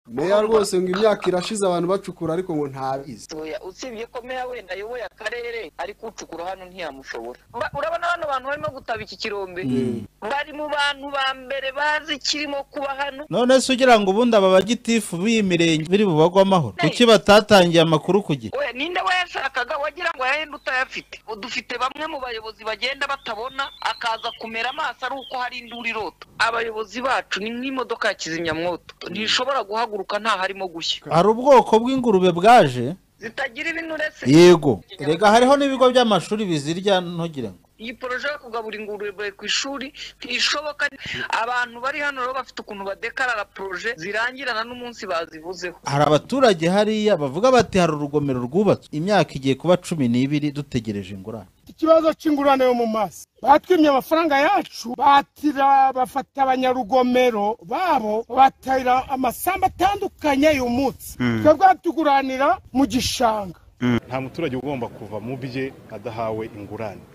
meya rwose ngo imyaka irashize abantu bacukura ariko ngo ntabizi oya usibye ko meya wenda ayoboye akarere ari kucukura hano ntiyamushobora Ba- urabona bano bantu barimo gutaba iki kirombe Mm. bari mu bantu ba mbere bazi ikirimo kuba hano none se ugira ngo ubundi aba bagitifu b'iyi mirenge biri bubagwe amahoro kuki batatangiye amakuru ku gihe we ninde wayashakaga wagira ngo yahenda utayafite dufite bamwe mu bayobozi bagenda batabona akaza kumera amaso ari uko hari induru irota abayobozi bacu ni nk'imodoka ya kizimyamwoto ntishobora guhaguruka nta harimo gushya hari ubwoko bw'ingurube bwaje zitagira ibinure se yego rega hariho n'ibigo by'amashuri bizirya ntugire ngo iyi poroje yo kugaburira ingurube ku ishuri ntishoboka abantu bari hano rero bafite ukuntu badekarara poroje zirangirana n'umunsi bazivuzeho hari abaturage hariya bavuga bati hari urugomero rwubatswe imyaka igiye kuba cumi n'ibiri dutegereje ingurane ikibazo cy'ingurane yo mu maso batwimye amafaranga yacu batira bafata abanyarugomero babo batira amasambu atandukanye y'uyu munsi twebwe batuguranira mu gishanga nta muturage ugomba kuva mu bye adahawe ingurane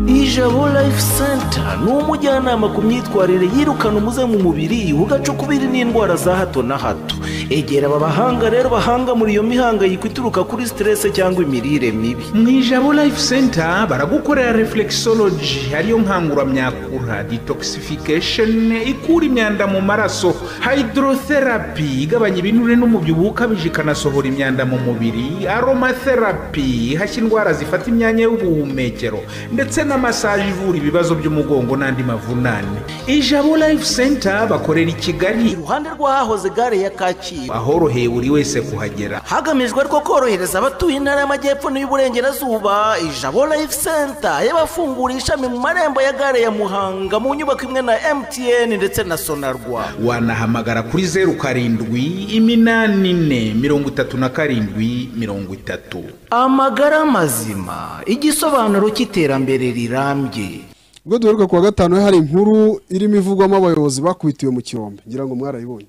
Ijabo Life Center ni umujyanama ku myitwarire yirukana umuze mu mubiri ugaca ukubiri n'indwara za hato na hato. Egera aba bahanga rero bahanga muri iyo mihangayiko ituruka kuri stress cyangwa imirire mibi. mu ijabo life center baragukorera reflexology ariyo nkanguramyakura detoxification ikura imyanda mu maraso hydrotherapy igabanya ibinure n'umubyibuho ukabije ikanasohora imyanda mu mubiri aromatherapy ihashya indwara zifata imyanya y'ubuhumekero ndetse na massage ivura ibibazo by'umugongo n'andi mavunane ijabo life center bakorera i kigali Iruhande rw'ahahoze gare ya Kacyiru ahoroheye buri wese kuhagera hagamijwe ariko korohereza abatuye intara y'amajyepfo n'iy'uburengerazuba ijabo life center yabafunguriye ishami mu marembo ya gare ya muhanga mu nyubako imwe na mtn ndetse na sonarwa wanahamagara kuri zeru karindwi iminani ine mirongo itatu na karindwi mirongo itatu amagara mazima igisobanuro cy'iterambere rirambye ubwo duheruka ku wa gatanu hari inkuru irimo ivugwamo abayobozi bakubitiwe mu kirombe ngira ngo mwarayibonye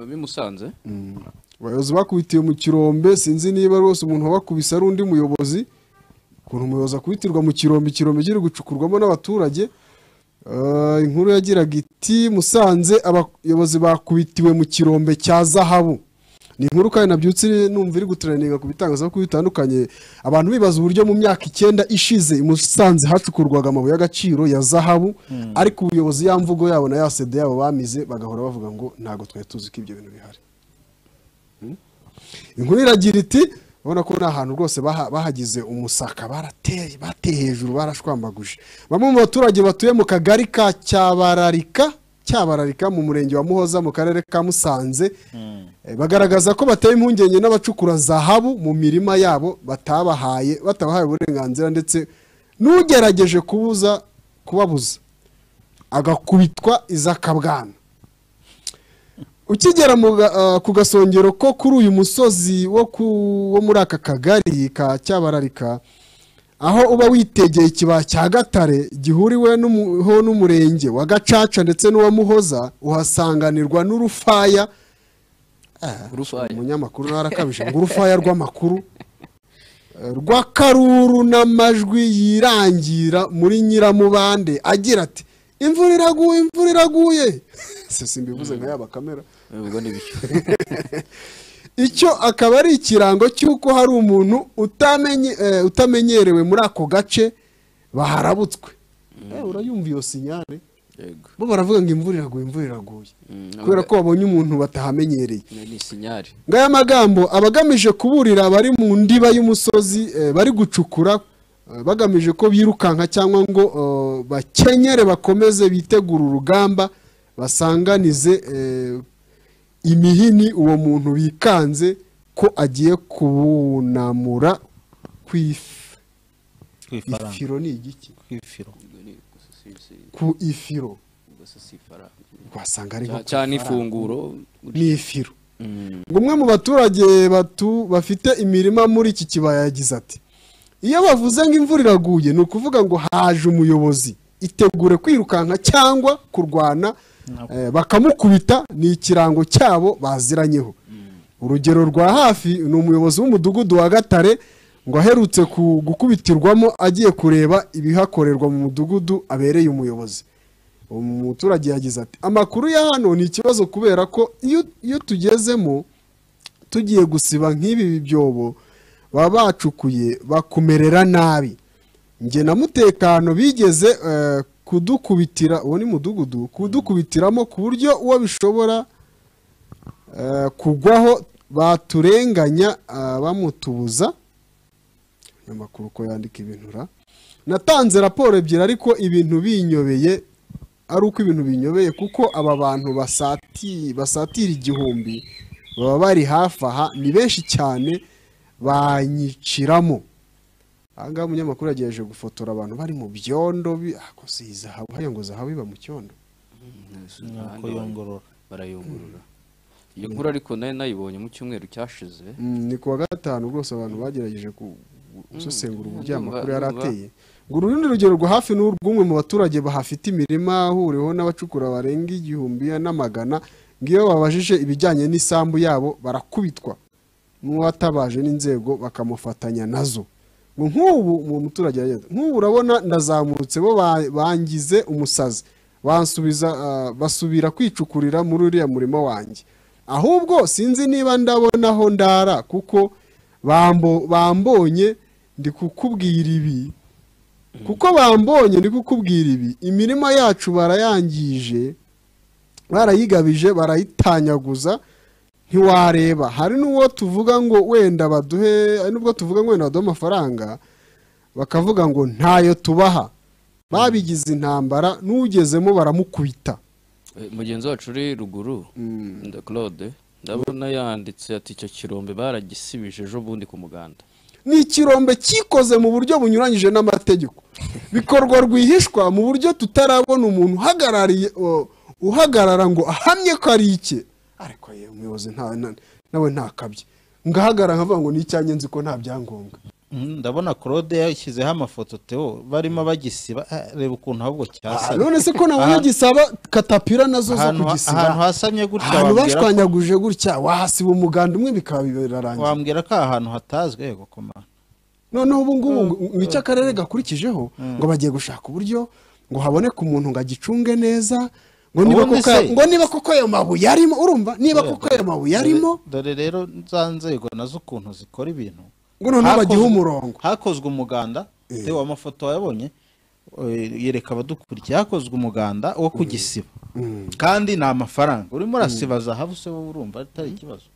bimusanze abayobozi bakubitiwe mu kirombe sinzi niba rwose umuntu wabakubise ari undi muyobozi ukuntu umuyobozi akubitirwa mu kirombe ikirombe kiri gucukurwamo n'abaturage Eh, inkuru yagiraga iti musanze abayobozi bakubitiwe mu kirombe cya zahabu ni inkuru kandi nabyutse numva iri gutaraninga ku bitangazamakuru bitandukanye abantu bibaza uburyo mu myaka icyenda ishize i musanze hacukurwaga amabuye y'agaciro ya zahabu ariko ubuyobozi ya mvugo yabo na ya sede yabo bamize bagahora bavuga ngo ntabwo twari tuzi ko ibyo bintu bihari inkuru iragira iti urabona ko ni ahantu rwose baha- bahagize umusaka barateye bateye hejuru barashwambaguje bamwe mu baturage batuye mu kagari ka cyabararika cyabararika mu murenge wa muhoza mu karere ka musanze eh, bagaragaza ko bateye impungenge n'abacukura zahabu mu mirima yabo batabahaye batabahaye uburenganzira ndetse n'ugerageje kubuza kubabuza agakubitwa izakabwana ukigera mu ga- ah, ku gasongero ko kuri uyu musozi wo ku- wo muri aka kagari ka cyabararika aho uba witegeye ikibaya cya gatare gihuriweho n'umurenge wa gacaca ndetse n'uwa muhoza uhasanganirwa n'urufaya urufaya umunyamakuru narakabije ngo urufaya rw'amakuru eh, rw'akaruru n'amajwi yirangira muri nyiramubande agira ati imvura iraguye imvura iraguye se simbivuze nka yaba kamera ubwo ni bityo icyo akaba ari ikirango cy'uko hari umuntu utamenye- eh, utamenyerewe muri ako gace baharabutswe Eh, urayumva iyo sinyare yego bo baravuga ngo imvura iraguye imvura iraguye Mm, kubera ko babonye umuntu batahamenyereye ni ni sinyari ngo aya magambo aba agamije kuburira abari mu ndiba y'umusozi eh, bari gucukura eh, bagamije ko birukanka cyangwa ngo eh, bakenyere bakomeze bitegure urugamba basanganize eh, imihini uwo muntu bikanze ko agiye kubunamura ku if- ku ifaranga ifiro ni igiki ku ifiro Ubwo ni gusa si- si- ku ifiro gusa si ifaranga wasanga ari nko ku cyane ifaranga. ifunguro ni ifiro ngo umwe mu baturage batu bafite imirima muri iki kibaya yagize ati iyo bavuze ngo imvura iraguye ni ukuvuga ngo haje umuyobozi itegure kwirukanka cyangwa kurwana eh, bakamukubita ni ikirango cyabo baziranyeho urugero rwa hafi ni umuyobozi w'umudugudu wa gatare ngo aherutse ku- gukubitirwamo agiye kureba ibihakorerwa mu mudugudu abereye umuyobozi umuturage yagize ati amakuru ya hano ni ikibazo kubera ko iyo- iyo tugezemo tugiye gusiba nk'ibi byobo baba bacukuye bakumerera nabi njye na mutekano bigeze eh, kudukubitira uwo ni mudugudu kudukubitiramo ku buryo uwo bishobora eh, kugwaho baturenganya ah, bamutubuza amakuru ko yandika ibintu ra natanze raporo ebyiri ariko ibintu binyobeye ari uko ibintu binyobeye kuko aba bantu basati basatira igihumbi baba bari hafi aha ni benshi cyane banyiciramo ahangaha umunyamakuru yagerageje gufotora abantu bari mu byondo bi- ah, ko si zahabu hariya ngo zahabu iba mu cyondo nuko yongorora barayungurura iyo nkuru ariko nayo nayibonye mu cyumweru cyashize Mm, ni kuwa gatanu rwose abantu bagerageje ku- gusesengura uburyo aya ndumva- makuru yari ndumva. ateye ngo urundi rugero rwo hafi ni urw'umwe mu baturage bahafite imirima ahuriweho n'abacukura barenga igihumbi n'amagana ngo iyo babajije ibijyanye n'isambu yabo barakubitwa n'uwatabaje n'inzego bakamufatanya nazo ngo nk'ubu uwo muturage yagize ati, nk'ubu urabona ndazamutse bo ba- bangize umusazi bansubiza ah, basubira kwicukurira muri uriya murimo wanjye ahubwo sinzi niba ndabonaho ndara kuko bambo- bambonye ndi kukubwira ibi kuko bambonye ndi kukubwira ibi imirima yacu barayangije barayigabije barayitanyaguza ntiwareba hari n'uwo tuvuga ngo wenda baduhe hari n'ubwo tuvuga ngo wenda baduhe amafaranga bakavuga ngo ntayo tubaha babigize intambara n'ugezemo baramukubita Eh, mugenzi wacu uri ruguru nda- claude ndabona yanditse ati icyo kirombe baragisibije ejo bundi ku muganda ni ikirombe cyikoze mu buryo bunyuranyije n'amategeko bikorwa rwihishwa mu buryo tutarabona umuntu uhagarariye o- uhagarara ngo ahamye ko ari ike ariko ye umuyobozi nta- na- nawe ntakabye ngahagarara nkavuga ngo ni icyanjye nzi ko nta byangombwa Mm, ndabona claude yashyizeho amafoto teo barimo bagisiba Ah, reba ukuntu ahubwo Ah, cyasa none se ko nabonye Ahantu- gisaba katapira nazo zo ahantu ha- ahantu kugisiba hasamye gutya ahantu wambwira ko- bashwanyaguje gutya wahasiba umuganda umwe bikaba birarangiye wambwira ko aha hantu hatazwi yego komana noneho ubu ngubu ngo- ngo icyo akarere gakurikijeho ngo bagiye gushaka uburyo ngo haboneke umuntu ngo agicunge neza ngo niba Ubundi koko se- ayo- ngo niba koko ayo mabuye arimo urumva niba koko ayo mabuye arimo dore dore rero za nzego nazo ukuntu zikora ibintu ngo noneho Hakozwe- bagihe umurongo hakozwe umuganda tewe amafoto wayabonye eh, yereka abadukurikiye hakozwe umuganda wo kugisiba kandi ni amafaranga urimo urasiba zahabu se wowe urumva atari ikibazo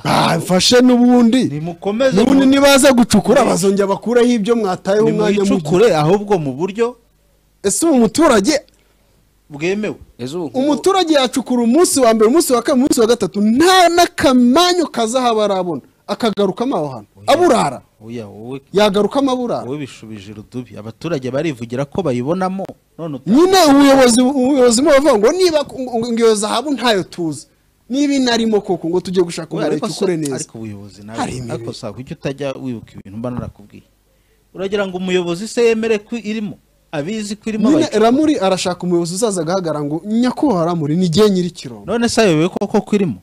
Ah, mfashe n'ubundi nimukomeze n'ubundi mu- nibaza gucukura bazongera bakureho ibyo mwatayeho umwanya muto nimuyicukure ahubwo mu buryo ese ubu muturage bwemewe ejo ubu nk'ubu- umuturage yacukura umunsi wa mbere umunsi wa kabiri umunsi wa gatatu nta n'akamanyu kazahaba arabona akagarukamo aho hantu aburara oya wowe yagarukamo aburara wowe bishubije irudubi abaturage barivugira ko bayibonamo none uta- nyine ubuyobozi ubuyobozi mo bavuga ngo niba ngo iyo zahabu ntayo tuzi niba inarimo koko ngo tujye gushaka Oya, umuntu ariko se- ayicukure neza ariko ubuyobozi nawe Hari imirimo. ariko saa kuki utajya wibuka ibintu mba narakubwiye uragira ngo umuyobozi se yemere ko irimo abizi ko irimo nyine abayicu- ramuri arashaka umuyobozi uzaza agahagarara ngo nyakubahwa ramuri ni igihe nyiri kirombe none se ayobewe koko ko irimo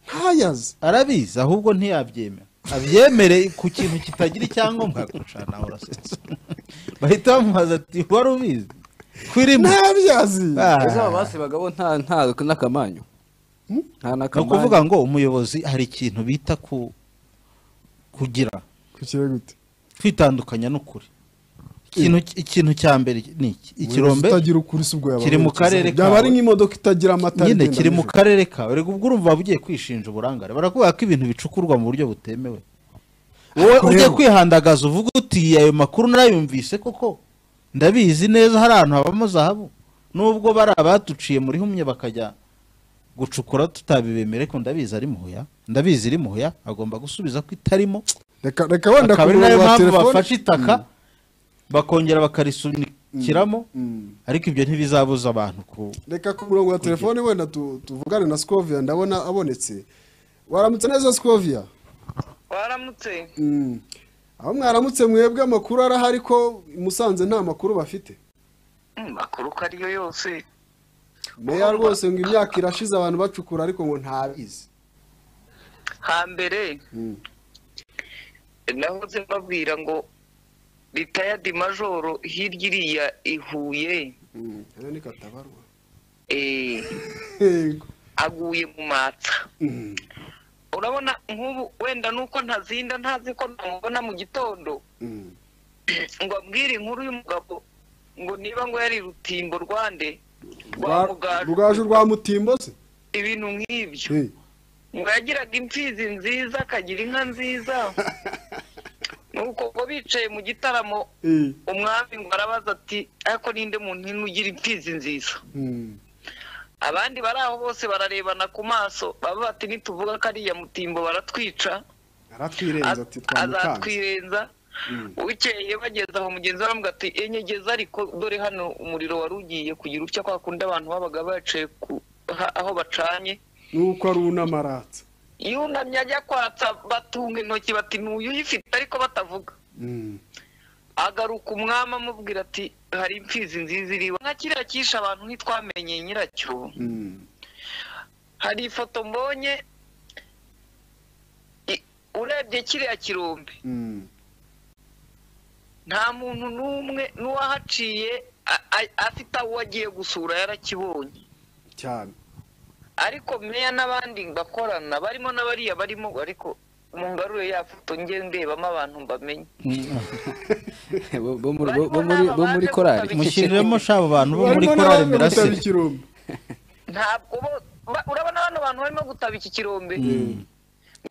ntayazi arabizi ahubwo ntiyabyemera abyemere ku kintu kitagira icyangombwa kurusha nawe urasetsa bahita bamubaza ati wari ubizi ko irimo ntabyazi Ah, ejo aba basibagaho nta nta n'akamanyu nta ni n'akamanyu ukuvuga ngo umuyobozi hari ikintu bita ku kugira kukira gute kwitandukanya n'ukuri ikintu ikintu cya mbere ni iki Umuyobozi ikirombe utagira ukuri si ubwo yaba kiri mu abayobozi. karere byaba kawe. ari nk'imodoka itagira amatara nyine igenda kiri mu nijoro. karere kawe reka ubwo urumva waba ugiye kwishinja uburangare barakubwira ko ibintu bicukurwa mu buryo butemewe wowe Ariko ujye rero- kwihandagaza uvuga uti ayo makuru narayumvise koko ndabizi neza hari ahantu habamo zahabu nubwo bari abatuciye muri humye bakajya gucukura tutabibemere ko ndabizi ari muhuya ndabizi iri muhuya agomba gusubiza ko itarimo reka reka wenda akaba ku ari nayo murongo wa mpamvu telefone bafashe itaka bakongera bakarisunikiramo ariko ibyo ntibizabuza abantu ku reka ku murongo wa telefone wenda tu- tuvugane na sikoviya ndabona abonetse waramutse neza sikoviya waramutse aho mwaramutse mwebwe amakuru arahari ko i musanze nta makuru bafite Mm, makuru ko ariyo yose meya rwose ngo imyaka irashize abantu bacukura ariko ngo ntabizi hambere nahoze mbabwira ngo ritayadi majoro hirya iriya ihuye hano ni katabarwa eh, yego aguye mu matsa urabona nk'ubu wenda nuko ntazinda ntazi ko namubona mu gitondo ngo ambwire inkuru y'umugabo ngo niba ngo yari rutimbo rwande rwa Mugaju. rwaje rwa mutimbo se ibintu nk'ibyo Eh, ngo yagiraga imfizi nziza akagira inka nziza nuko ngo bicaye mu gitaramo eh, umwami ngo arabaza ati ariko ninde muntu ino ugira imfizi nziza mm, abandi bari aho bose bararebana ku maso baba bati nituvuga ko ariya mutimbo baratwica aratwirenza ati az- twamukanze azatwirenza Mm. bukeye bageze aho mugenzi we aramuga ati enyegeza ariko dore hano umuriro wari ugiye kugira utya kwa kundi abantu babaga baciye aho bacanye nuko ari unamaratsa yunamye ajya kwatsa batunga intoki bati ntuyu uyifite ariko batavuga Mm, agaruka umwami amubwira ati hari imfizi nziza iriwe nka kiriya cyishe abantu ntitwamenye nyiracyo mm, hari ifoto mbonye i- urebye kiriya kirombe mm, nta muntu n'umwe n'uwahaciye a- a- afite aho agiye gusura yarakibonye cyane ariko meya n'abandi bakorana barimo n'abariya barimo ariko mungarure ya foto nge ndebamo abantu mbamenye Bo- bo muri- bo- bo muri- bo muri korari mushyiremo sha abo bantu bo muri Barimo korari n'abandi mirase gutaba ikirombe ntabwo bo- ba- urabona bano bantu barimo gutaba iki kirombe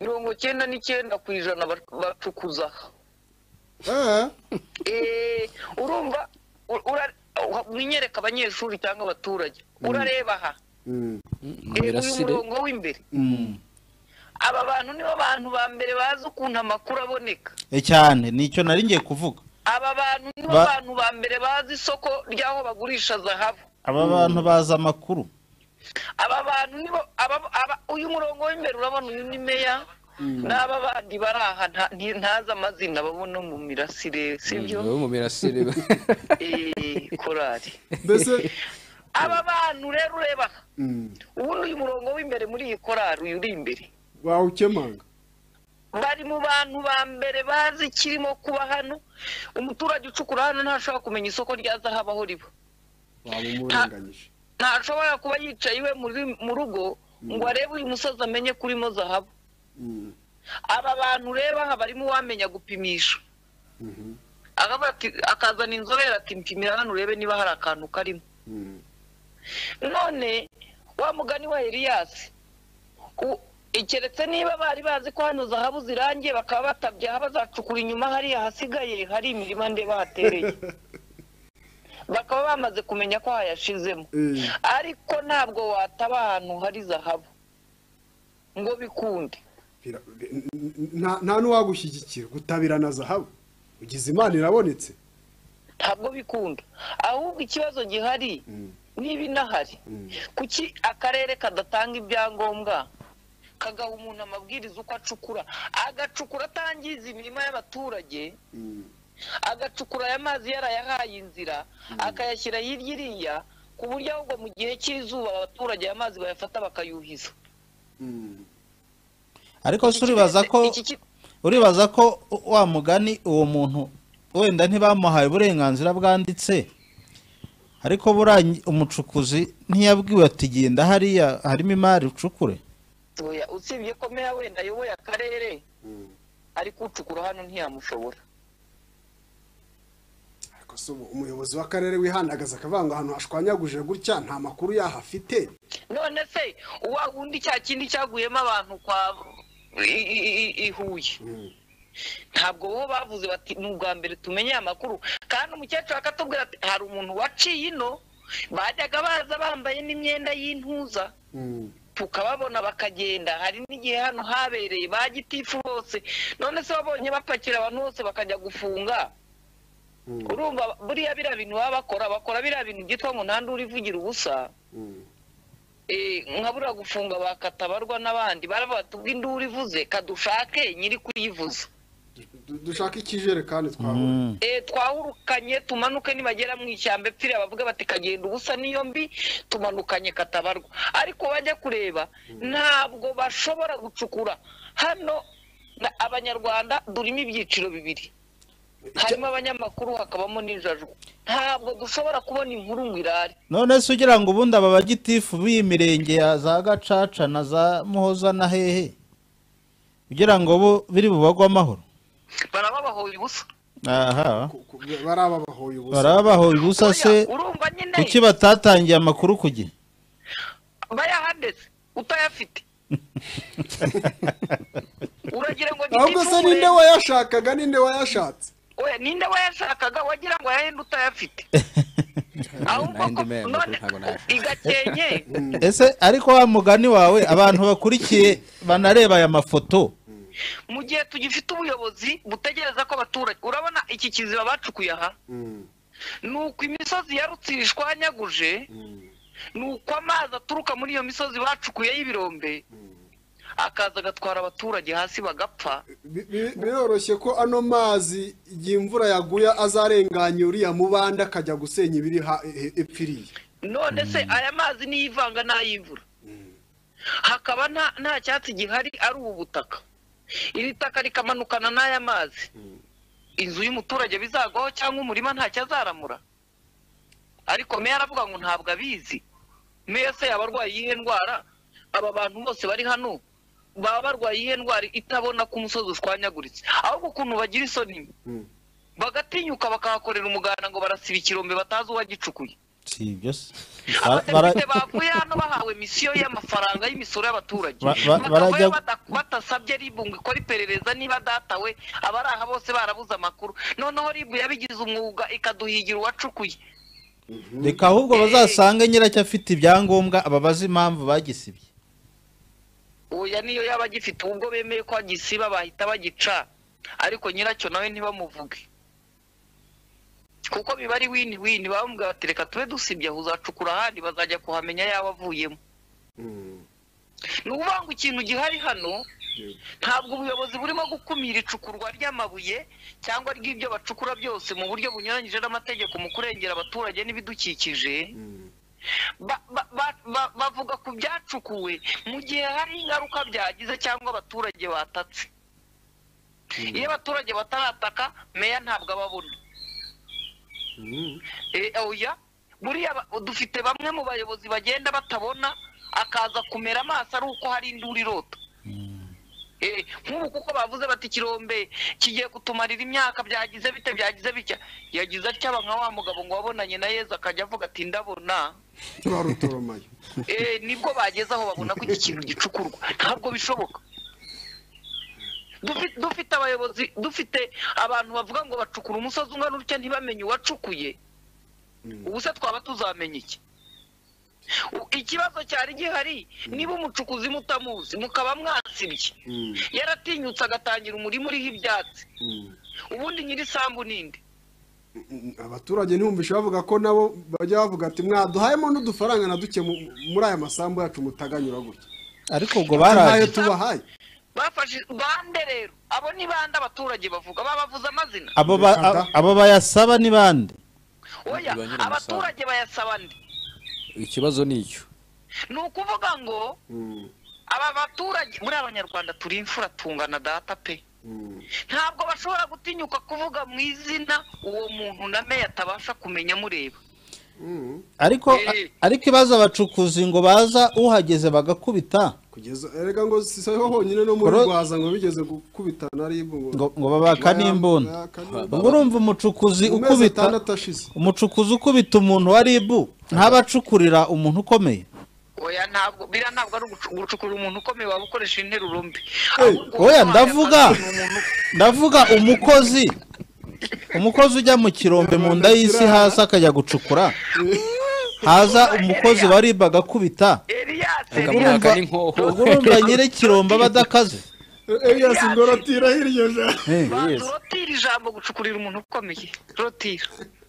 mirongo cyenda n'icyenda ku ijana ba- bacukuza Eh, Eh, urumva u- ura- uh, mwinyereka abanyeshuri cyangwa abaturage urareba aha mm, Eh, uyu mirasire murongo w'imbere Mm. aba bantu nibo bantu ba mbere bazi ukuntu amakuru aboneka Eh, cyane nicyo nari ngiye kuvuga aba bantu nibo Ba- bantu ba mbere bazi isoko ry'aho bagurisha zahabu aba bantu bazi amakuru aba bantu nibo aba- aba- uyu murongo w'imbere urabona uyu ni meya n'aba bandi bari aha nta- nti- ntazi amazina babona mu mirasire sibyo bo mu mirasire Eh, korari mbese aba bantu rero ureba aha, mm, ubundi uyu murongo w'imbere muri iyi korari uyu uri imbere wawukemanga bari mu bantu ba mbere bazi ikirimo kuba hano umuturage ucukura hano ntashobora kumenya isoko rya zahabu aho riba wabumurenganyije ntashobora kuba yicaye iwe muri- mu rugo ngo arebe uyu musozi amenye kurimo zahabu Mm, aba bantu ureba aha barimo uwamenya gupimisha mhm, akavuga ati akazana inzobere ati mpimira hano urebe niba hari akantu karimo mm, none wa mugani wa eliyasi u- keretse niba bari bazi ko hano zahabu zirangiye bakaba batabye aha bazacukura inyuma hariya hasigaye hari imirima ndeba hatereye bakaba bamaze kumenya ko hayashizemo eh, ariko ntabwo wataba ahantu hari zahabu ngo bikunde bira- bi- n- n- nta- nta n'uwagushyigikira gutabira na zahabu ugize imana irabonetse ntabwo bikunda ahubwo ikibazo gihari niba inahari kuki akarere kadatanga ibyangombwa kagaha umuntu amabwiriza uko acukura agacukura atangiza imirima y'abaturage Mm, agacukura aya mazi yarayahaye inzira akayashyira hirya iriya ku buryo ahubwo mu gihe cy'izuba abaturage aya mazi bayafata bakayuhiza mm, ariko se uribaza ko Iki ki- uribaza ko wa mugani uwo muntu wenda ntibamuhaye uburenganzira bwanditse ariko buriya umucukuzi ntiyabwiwe ati genda hariya harimo imari ucukure oya, usibye ko meya wenda ayoboye akarere mm. ari kucukura hano ntiyamushobora ariko se ubu umuyobozi w'akarere wihandagaza akavuga ngo ahantu hashwanyaguje gutya nta makuru yaho afite none se wa wundi cya kindi cyaguyemo abantu kwa i- i- i- i Huye ntabwo bo bavuze bati ni ubwa mbere tumenye aya makuru kandi umukecuru akatubwira ati hari umuntu waciye ino bajyaga baza bambaye n'imyenda y'intuza Mm, tukababona bakagenda hari n'igihe hano habereye ba gitifu bose none se wabonye bapakira abantu bose bakajya gufunga mm, urumva buriya biriya bintu baba bakora bakora biriya bintu byitwa ngo nta nduru ivugira ubusa mm, Eh, nkabura gufunga bakatabarwa n'abandi baravuga ati ubwo induru ivuze kadushake nyiri kuyivuza du- dushake ikijerekani twabona Mm. Eh, twahurukanye tumanuke nibagera mu ishyamba epfiriya bavuga bati kagenda ubusa niyo mbi tumanukanye katabarwa ariko bajya kureba ntabwo bashobora gucukura hano na- abanyarwanda durimo ibyiciro bibiri harimo abanyamakuru hakabamo n'ijajwa ntabwo dushobora kubona inkuru ngo irare none se ugira ngo ubundi aba bagitifu b'iyi mirenge ya za gacaca na za muhoza na hehe ugira ngo bo biri bubagwe amahoro barababahoye ubusa aha barababahoye ubusa barabahoye ubusa se Oya, urumva nyine kuki batatangiye amakuru ku gihe bayahandetse utayafite uragira ngo ahubwo se gitifu ninde murebe. wayashakaga ninde wayashatse Oya, ninde wayashakaga wagira ngo yahenda utayafite ahubwo ko Nandi membe, none ntabwo nayashaka. igakenye ese ariko wa mugani wawe abantu bakurikiye banareba aya mafoto mu gihe tugifite ubuyobozi butegereza ko abaturage urabona iki kiziba bacukuye aha ni uko imisozi ya rutsiro ishwanyaguje ni uko amazi aturuka muri iyo misozi bacukuye y'ibirombe akaza agatwara abaturage hasi bagapfa Bi- bi- biroroshye ko ano mazi igihe imvura yaguye azarenganya uriya mubanda akajya gusenya ibiri ha- e- e- epfiriye none se aya mazi niyo ivanga n'ay'imvura hakaba nta nta cyatsi gihari ari ubu butaka iri taka rikamanukana n'aya mazi inzu y'umuturage bizagwaho cyangwa umurima ntacyo azaramura ariko meya aravuga ngo ntabwo abizi meya se yaba arwaye iyihe ndwara aba bantu bose bari hano baba barwaye iyihe ndwara itabona ko umusozi ushwanyaguritse ahubwo ukuntu bagira isoni bagatinyuka bakahakorera umuganda ngo barasiba ikirombe batazi uwagicukuye si ibyo se Bara- abadepite bavuye hano bahawe misiyo y'amafaranga y'imisoro y'abaturage Ba- ba- bakavayo barajya- bada- batasabye ribu ngo ikore iperereza niba datawe abari aha bose barabuze amakuru noneho ribu yabigize umwuga ikaduhigira uwacukuye reka ahubwo bazasange nyiracyo afite ibyangombwa ababaze impamvu bagisibye oya niyo yaba agifite ubwo bemeye ko agisiba bahita bagica ariko nyiracyo nawe ntibamuvuge kuko biba ari wini wini bamubwira bati reka tube dusibye aho uzacukura ahandi bazajya kuhamenya yaba avuyemo ni ukuvuga ngo ikintu gihari hano ntabwo ubuyobozi burimo gukumira icukurwa ry'amabuye cyangwa ry'ibyo bacukura byose mu buryo bunyuranyije n'amategeko mu kurengera abaturage n'ibidukikije ba- ba- ba- ba- bavuga ku byacukuwe mu gihe hari ingaruka byagize cyangwa abaturage batatse iyo abaturage batarataka meya ntabwo ababona Eh, oya buriya ba- dufite bamwe mu bayobozi bagenda batabona akaza kumera amaso ari uko hari induru irota Eh, nk'ubu kuko bavuze bati ikirombe kigiye kutumarira imyaka byagize bite byagize bitya yagize atya nka wa mugabo ngo wabonanye na yezu akajya avuga ati ndabona twarutoromaye Eh, nibwo bageze aho babona ko iki kintu gicukurwa ntabwo bishoboka Dufi- dufite abayobozi dufite abantu bavuga ngo bacukura umusozi ungana utya ntibamenye uwacukuye ubu se twaba tuzamenya iki U- ikibazo cyari gihari niba umucukuzi mutamuzi mukaba mwasibye yaratinyutse agatangira umurima uriho ibyatsi ubundi nyir'isambu ninde abaturage ntibumvishe bavuga ko nabo bajya bavuga ati mwaduhayemo n'udufaranga na duke mu- muri aya masambu yacu mutaganyura gutya ariko ubwo ntayo baraje tubahaye bafashe bande rero abo ni bande abaturage bavuga babavuze amazina abo ba- Reka da. abo bayasaba ni bande oya Ba nyir'amasambu. abaturage bayasaba nde ikibazo ni icyo ni ukuvuga ngo aba baturage muri abanyarwanda turi imfura tungana data pe ntabwo bashobora gutinyuka kuvuga mu izina uwo muntu na meya atabasha kumenya amureba ariko Eh. ariko ibibazo abacukuzi ngo baza uhageze bagakubita kugeza erega ngo si ho honyine no muri Koro- rwaza ngo bigeze gukubitana aribu ngo ngo babaka n'imbunda ubwo urumva umucukuzi mu mezi ukubita atandatu ashize umucukuzi ukubita umuntu wa ribu ntabacukurira umuntu ukomeye oya ntabwo biriya ntabwo ari ugucu- gucukura umuntu ukomeye waba ukoresha interuro mbi Ahubwo uwahaye oya ndavuga akazi ni umuntu ndavuga umukozi umukozi ujya mu kirombe mu nda y'isi hasi akajya gucukura haza umukozi wa ribu agakubita Elias akamwaka n'inkoho ubwo urumva nyiri kirombe aba adakaze eyasi ngo ratira hirya jana Eh, banza urotira ijambo gucukurira umuntu ukomeye rotira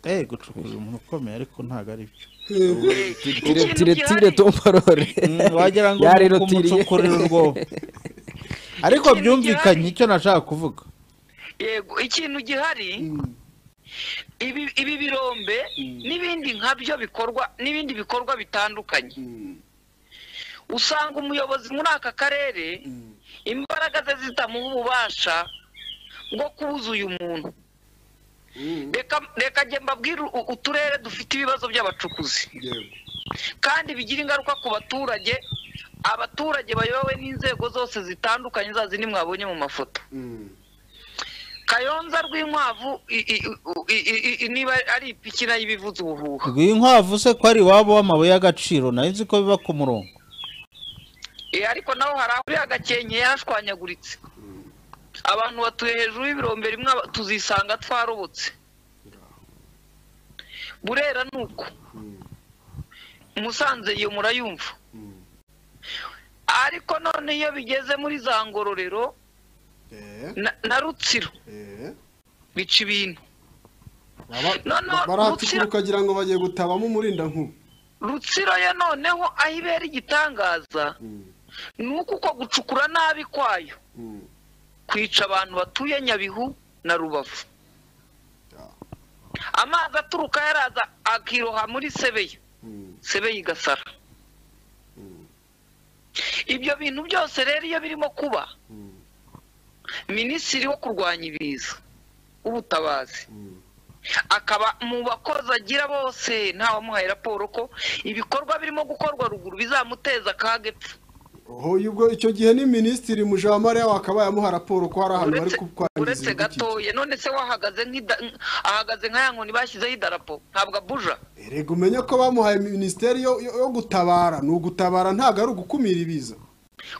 eh, gucukurira umuntu ukomeye ariko ntabwo ari byo tire tire tire tomparore Mm, wagira ngo Yarero umu- tiriye. umucukurira urwobo ariko Ikintu byumvikanye gihari. icyo nashaka kuvuga yego ikintu gihari ibi ibi birombe n'ibindi nkabyo bikorwa n'ibindi bikorwa bitandukanye usanga umuyobozi muri aka karere imbaraga ze zitamuha ububasha bwo kubuza uyu muntu reka reka njye mbabwire u- uturere dufite ibibazo by'abacukuzi kandi bigira ingaruka ku baturage abaturage bayobowe n'inzego zose zitandukanye za zindi mwabonye mu mafoto kayonza rw'inkwavu i- i- i- i- i- niba ari ipikina y'ibivuza ubuhuha rwinkwavu se ko ari iwabo w'amabuye y'agaciro nayo nzi ko biba ku murongo Eh, ariko naho hari aho uriya gakenke yashwanyaguritse abantu batuye hejuru y'ibirombe rimwe aba- tuzisanga twarobotse burera ni uko musanze iyo murayumva ariko none iyo bigeze muri za ngororero na- na rutsiro bica ibintu Baba- Noneho barahatikura Rutsiro- ukagira ngo bagiye gutabamo umurindankuba rutsiro yo noneho aho ibera igitangaza ni uko uko gucukura nabi kwayo kwica abantu batuye nyabihu na rubavu amazi aturuka yaraza akiroha muri sebeya sebeya igasara ibyo bintu byose rero iyo birimo kuba minisitiri wo kurwanya ibiza w'ubutabazi akaba mu bakozi agira bose ntawamuhaye raporo ko ibikorwa birimo gukorwa ruguru bizamuteza akaga epfo oho ubwo icyo gihe ni minisitiri mujamare akaba yamuha raporo ko hari ahantu bari uretse kukwangiza uretse gatoya none se wahagaze nk'ida ahagaze nk'aya nkoni bashyizeho idarapo ntabwo abuja erega umenye ko bamuhaye minisiteri yo, yo, yo gutabara ni ugutabara ntabwo ari ugukumira ibiza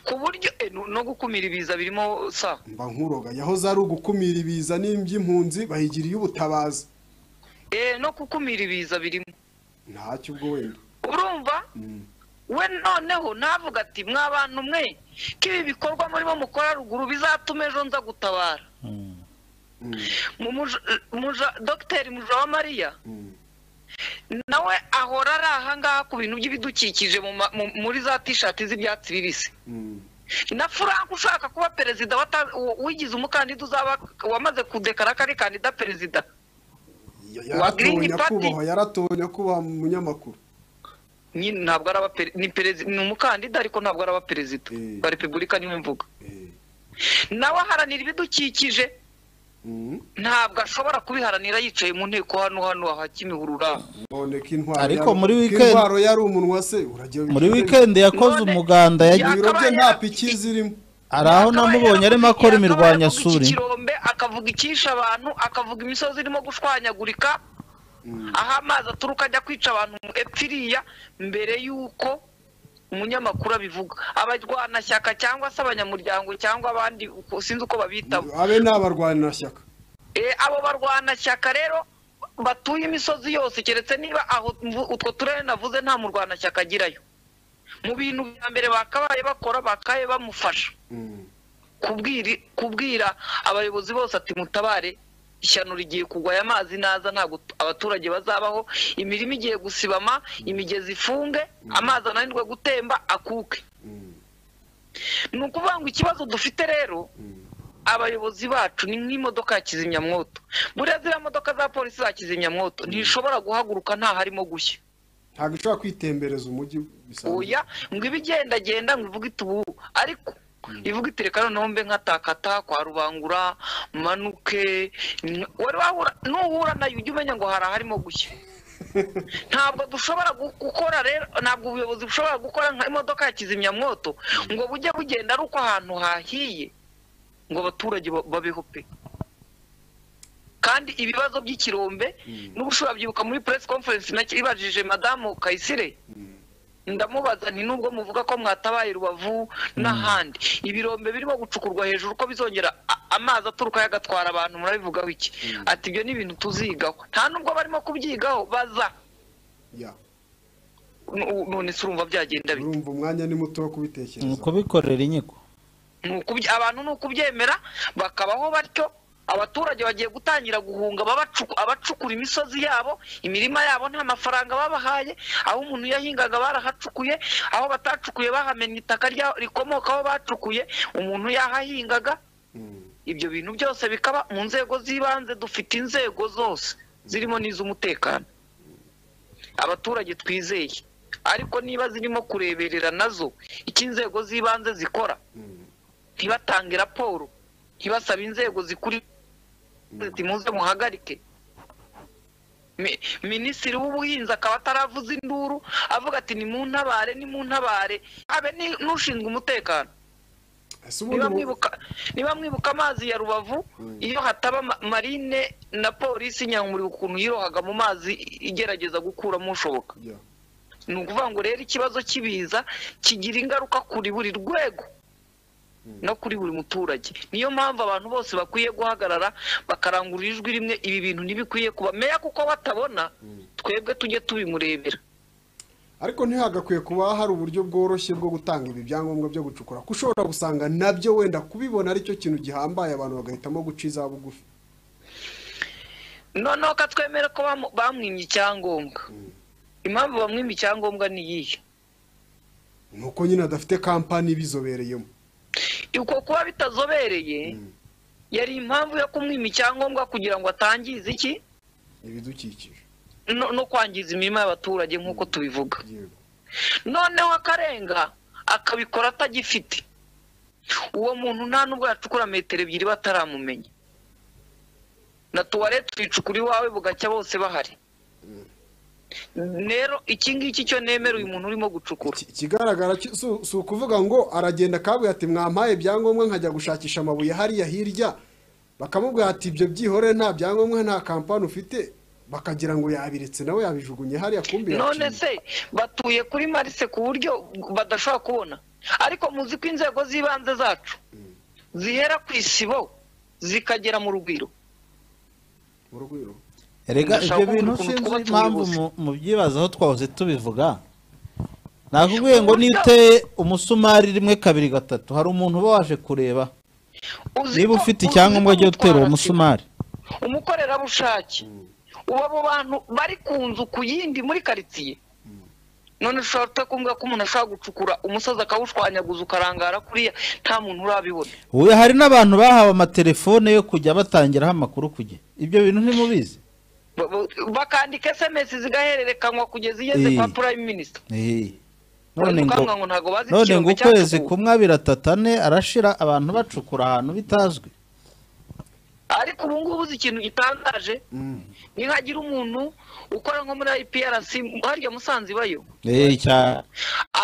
ku buryo eh, no- no gukumira ibiza birimo sa mba nkuroga yahoze ari ugukumira ibiza n'iby'impunzi bayigiriye ubutabazi eh, no gukumira ibiza birimo ntacyo ubwo wenda urumva we noneho ntavuga ati mwa bantu mwe ko ibi bikorwa murimo mukora ruguru bizatuma ejo nza gutabara Mu muja- muja- dogiteri muja wa mariya nawe ahora ari ahangaha ku bintu by'ibidukikije mu ma- mu- muri za tishati z'ibyatsi bibisi na frank ushaka kuba perezida wata- w- wigize umukandida uzaba wamaze kudekara ko ari kandida perezida Ya- Wa Green yaratowe Party. nyakubahwa yaratowe nyakubahwa mu munyamakuru nyine ntabwo araba pere- ni perezida ni umukandida ariko ntabwo araba perezida wa repubulika niwe mvuga nawe aharanira ibidukikije Mm. ntabwo ashobora kubiharanira yicaye mu nteko hano hano aha kimihurura noneka intwaro Ariko yari- muri ko weekend- intwaro yari umunwa se uragiye muri wikendi yakoze None- umuganda yagiye ibiro bye Yakabaye- nta piki zirimo hari aho Yakabaye namubonye yaravuga- arimo akora yakabaye imirwanyasuri avuga iki kirombe akavuga icyishe abantu akavuga imisozi irimo gushwanyagurika aho amazi aturuka ajya kwica abantu epfo iriya mbere y'uko umunyamakuru abivuga abarwanashyaka cyangwa se abanyamuryango cyangwa abandi uko- sinzi uko babitamo abe ni abarwanashyaka Eh, abo barwanashyaka rero batuye imisozi yose keretse niba aho mvu- utwo turere navuze nta murwanashyaka agirayo mu bintu bya mbere bakabaye bakora bakaye bamufasha kubwiri- kubwira abayobozi bose ati mutabare ishyano rigiye kugwa aya mazi naza ntabwo t- abaturage bazabaho imirima igiye gusibama imigezi ifunge amazi ananirwe gutemba akuke ni ukuvuga ngo ikibazo dufite rero abayobozi bacu ni nk'imodoka ya kizimyamwoto buriya ziriya modoka za polisi za kizimyamwoto ntishobora guhaguruka nta harimo gushya ntabwo ishobora kwitembereza umujyi bisanzwe oya ngo iba igendagenda ngo ivuge iti ubu ariko ivuga iti reka noneho mbe nkatakata kwa rubangura manuke n- wari wahura nuhura nayo ujya umenya ngo hari aharimo gushya ntabwo dushobora gu- gukora rero ntabwo ubuyobozi bushobora gukora nka imodoka ya kizimyamwoto ngo bujye bugenda ari uko ahantu hahiye ngo abaturage ba- babeho pe kandi ibibazo by'ikirombe n'ubu ushobora byibuka muri press conference nacyo ibajije madamu kayisire ndamubaza nti nubwo muvuga ko mwatabaye rubavu n'ahandi ibirombe birimo gucukurwa hejuru ko bizongera a- amazi aturuka yagatwara abantu murabivugaho iki ati ibyo ni ibintu tuzigaho nta nubwo barimo kubyigaho baza Ya. Nu- none se urumva byagenda bite urumva umwanya ni muto wo ni kubitekereza ukubikorera inyiko Ni ukubye- abantu ni ukubyemera bakabaho batyo abaturage bagiye gutangira guhunga ababacu- abacukura imisozi yabo imirima yabo nta mafaranga babahaye aho umuntu yahingaga barahacukuye aho batacukuye bahamennye itaka rya- rikomokaho bacukuye umuntu yahahingaga ibyo bintu byose bikaba mu nzego z'ibanze dufite inzego zose zirimo n'iz'umutekano abaturage twizeye ariko niba zirimo kureberera nazo icyo inzego z'ibanze zikora ntibatange raporo ntibasabe inzego zikuri ziti muze muhagarike Mi- minisitiri w'ubuhinzi akaba ataravuze induru avuga ati ni mu ntabare ni mu ntabare abe ni- n'ushinzwe umutekano ese niba ubundi mu- mwibuka niba mwibuka amazi ya rubavu iyo hataba ma- marine na polisi nyamuriro ukuntu yirohaga mu mazi igerageza gukuramo ushoboka Yeah. ni ukuvuga ngo rero ikibazo cy'ibiza kigira ingaruka kuri buri rwego no kuri buri muturage niyo mpamvu abantu bose bakwiye guhagarara bakarangurura ijwi rimwe ibi bintu ntibikwiye kuba meya kuko batabona twebwe tujye tubimurebera ariko ntihagakwiye kuba hari uburyo bworoshye bwo gutanga ibi byangombwa byo gucukura kuko ushobora gusanga nabyo wenda kubibona aricyo kintu gihambaye abantu bagahitamo guca iza bugufi noneho ko twemere ko bamu- bamwimye icyangombwa impamvu bamwimye icyangombwa ni iyihe ni uko nyine adafite kampani ibizobereyemo uko kuba bitazobereye yari impamvu yo kumwima icyangombwa kugira ngo atangize iki ibidukikije no, no kwangiza imirima y'abaturage nk'uko tubivuga yego noneho akarenga akabikora atagifite uwo muntu nta nubwo yacukura metero ebyiri bataramumenya na tuwarete tuyicukura iwawe bugacya bose bahari rero iki ngiki cyo nemera uyu muntu urimo gucukura Iki- ikigaragara cyo- si- si ukuvuga ngo aragenda akabwira ati mwampaye ibyangombwa nkajya gushakisha amabuye hariya hirya bakamubwira ati ibyo byihorere nta byangombwa nta kampani ufite bakagira ngo yabiretse nawe yabijugunye hariya kumbi none yaciye. se batuye kuri marise ku buryo badashobora kubona ariko muzi ko inzego z'ibanze zacu zihera ku isibo zikagera mu rugwiro Mu rugwiro. erega Ndashaka ibyo bintu kumenya ukuntu sinzi twaba impamvu tubibuze. mu- mubyibazaho twahoze tubivuga nakubwiye ngo niyo uteye umusumari rimwe kabiri gatatu hari umuntu uba waje kureba Uzi niba ko- ufite uzi icyangombwa ko cyo gutera uwo gutwara musumari umukorerabushake ubu abo bantu bari ku nzu ku yindi muri karitsiye none ushobora kutakumbwira ko umuntu ashobora gucukura umusozi akawushwanyaguza ukarangara kuriya nta muntu urabibona ubu hari n'abantu bahawe amatelefone yo kujya batangiraho amakuru ku gihe ibyo bintu ntimubizi Ba- ba- bakandika sms zigahererekanywa kugeza igeze Eh. kwa prime minister Eh. none ngo bakavuga ngo ntabwo bazi none ngo ikirombe ukwezi cyacukuwe." kumwe abiri atatu ane arashira abantu bacukura ahantu bitazwi ariko ubu ngubu uzi ikintu gitangaje ni nkagira umuntu ukora nko muri iprc harya musanze ibayo Eh, cya-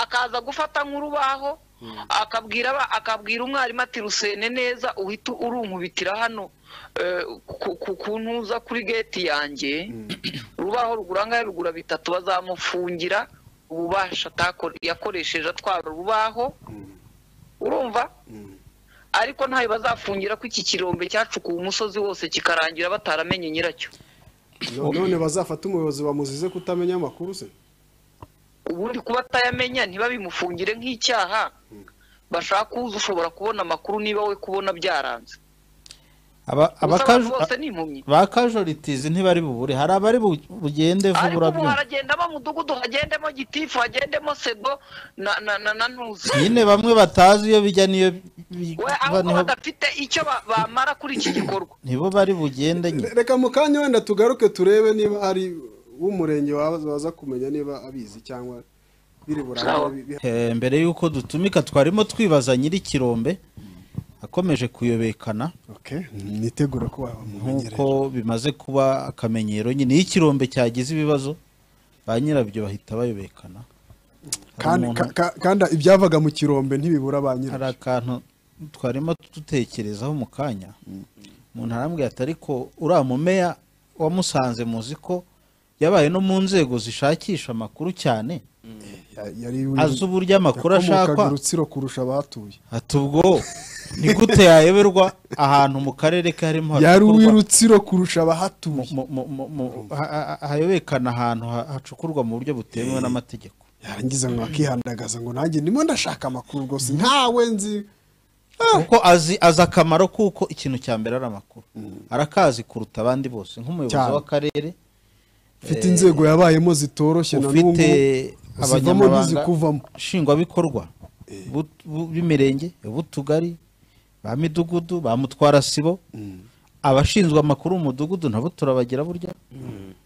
akaza gufata nk'urubaho akabwira aba- akabwira umwarimu ati rusene neza uhita urunkubitira hano eh, ku- ku- ku ntuza kuri geti yanjye urubaho rugurangaye rugura bitatu bazamufungira ububasha atako- yakoresheje atwara urubaho urumva ariko ntayo bazafungira ko iki kirombe cyacukuwe umusozi wose kikarangira bataramenye nyiracyo none bazafata umuyobozi bamuzize kutamenya amakuru se ubundi kuba atayamenya ntibabimufungire nk'icyaha bashaka uza ushobora kubona amakuru niba we kubona byaranze aba- gusa abantu abakaju- bose ni impumyi ba kajoritizi ntibari bubure hari abari bu- bugende vuba ariko ubu urabyumva haragendamo mudugudu hagendemo gitifu hagendemo sedo na na na na ntuzi nyine bamwe batazi iyo bijya niyo bi- we ba- ahubwo niho- badafite icyo ba- bamara kuri iki gikorwa nibo bari bugende nyine Re- reka mu kanya wenda tugaruke turebe niba hari w'umurenge waza waza kumenya niba abizi cyangwa biri Sawa. burangire bi- Eh, mbere y'uko dutumika twarimo twibaza nyiri ikirombe akomeje kuyobekana Okay, nitegura ko wamumenyereye nk'uko bimaze kuba akamenyero nyine iyo ikirombe cyagize ibibazo ba nyirabyo bahita bayobekana Hari kandi umuntu- ka- ka- kandi ibyavaga mu kirombe ntibibura ba hari nyirabyo akantu twarimo dutekerezaho mu kanya umuntu arambwira ati ariko uriya mumeya wamusanze muzi ko yabaye no mu nzego zishakisha amakuru cyane Ya- yari azi uburyo amakuru yakomokaga ashakwa urutsiro kurusha abahatuye ati ubwo ni gute yayoberwa ahantu mu karere ke harimo yari hacukurwa- uw'irutsiro kurusha abahatuye mu- mu- mu- mu- ha- ha- ha- hayobekana ahantu ha- hacukurwa mu buryo butemewe n'amategeko yarangiza ngo akihandagaza ngo nanjye ndimo ndashaka amakuru rwose ntawe nzi Ah, kuko azi azi akamaro kuko ikintu cya mbere ari amakuru arakazi kuruta abandi bose nk'umuyobozi Cyane. w'akarere ufite inzego yabayemo zitoroshye na n'ubu ufite zivamo n'izikuvamo nshingwabikorwa bu- bu- b'imirenge b'utugari ba midugudu ba mutwarasibo abashinzwe amakuru mu mudugudu nabo turabagira burya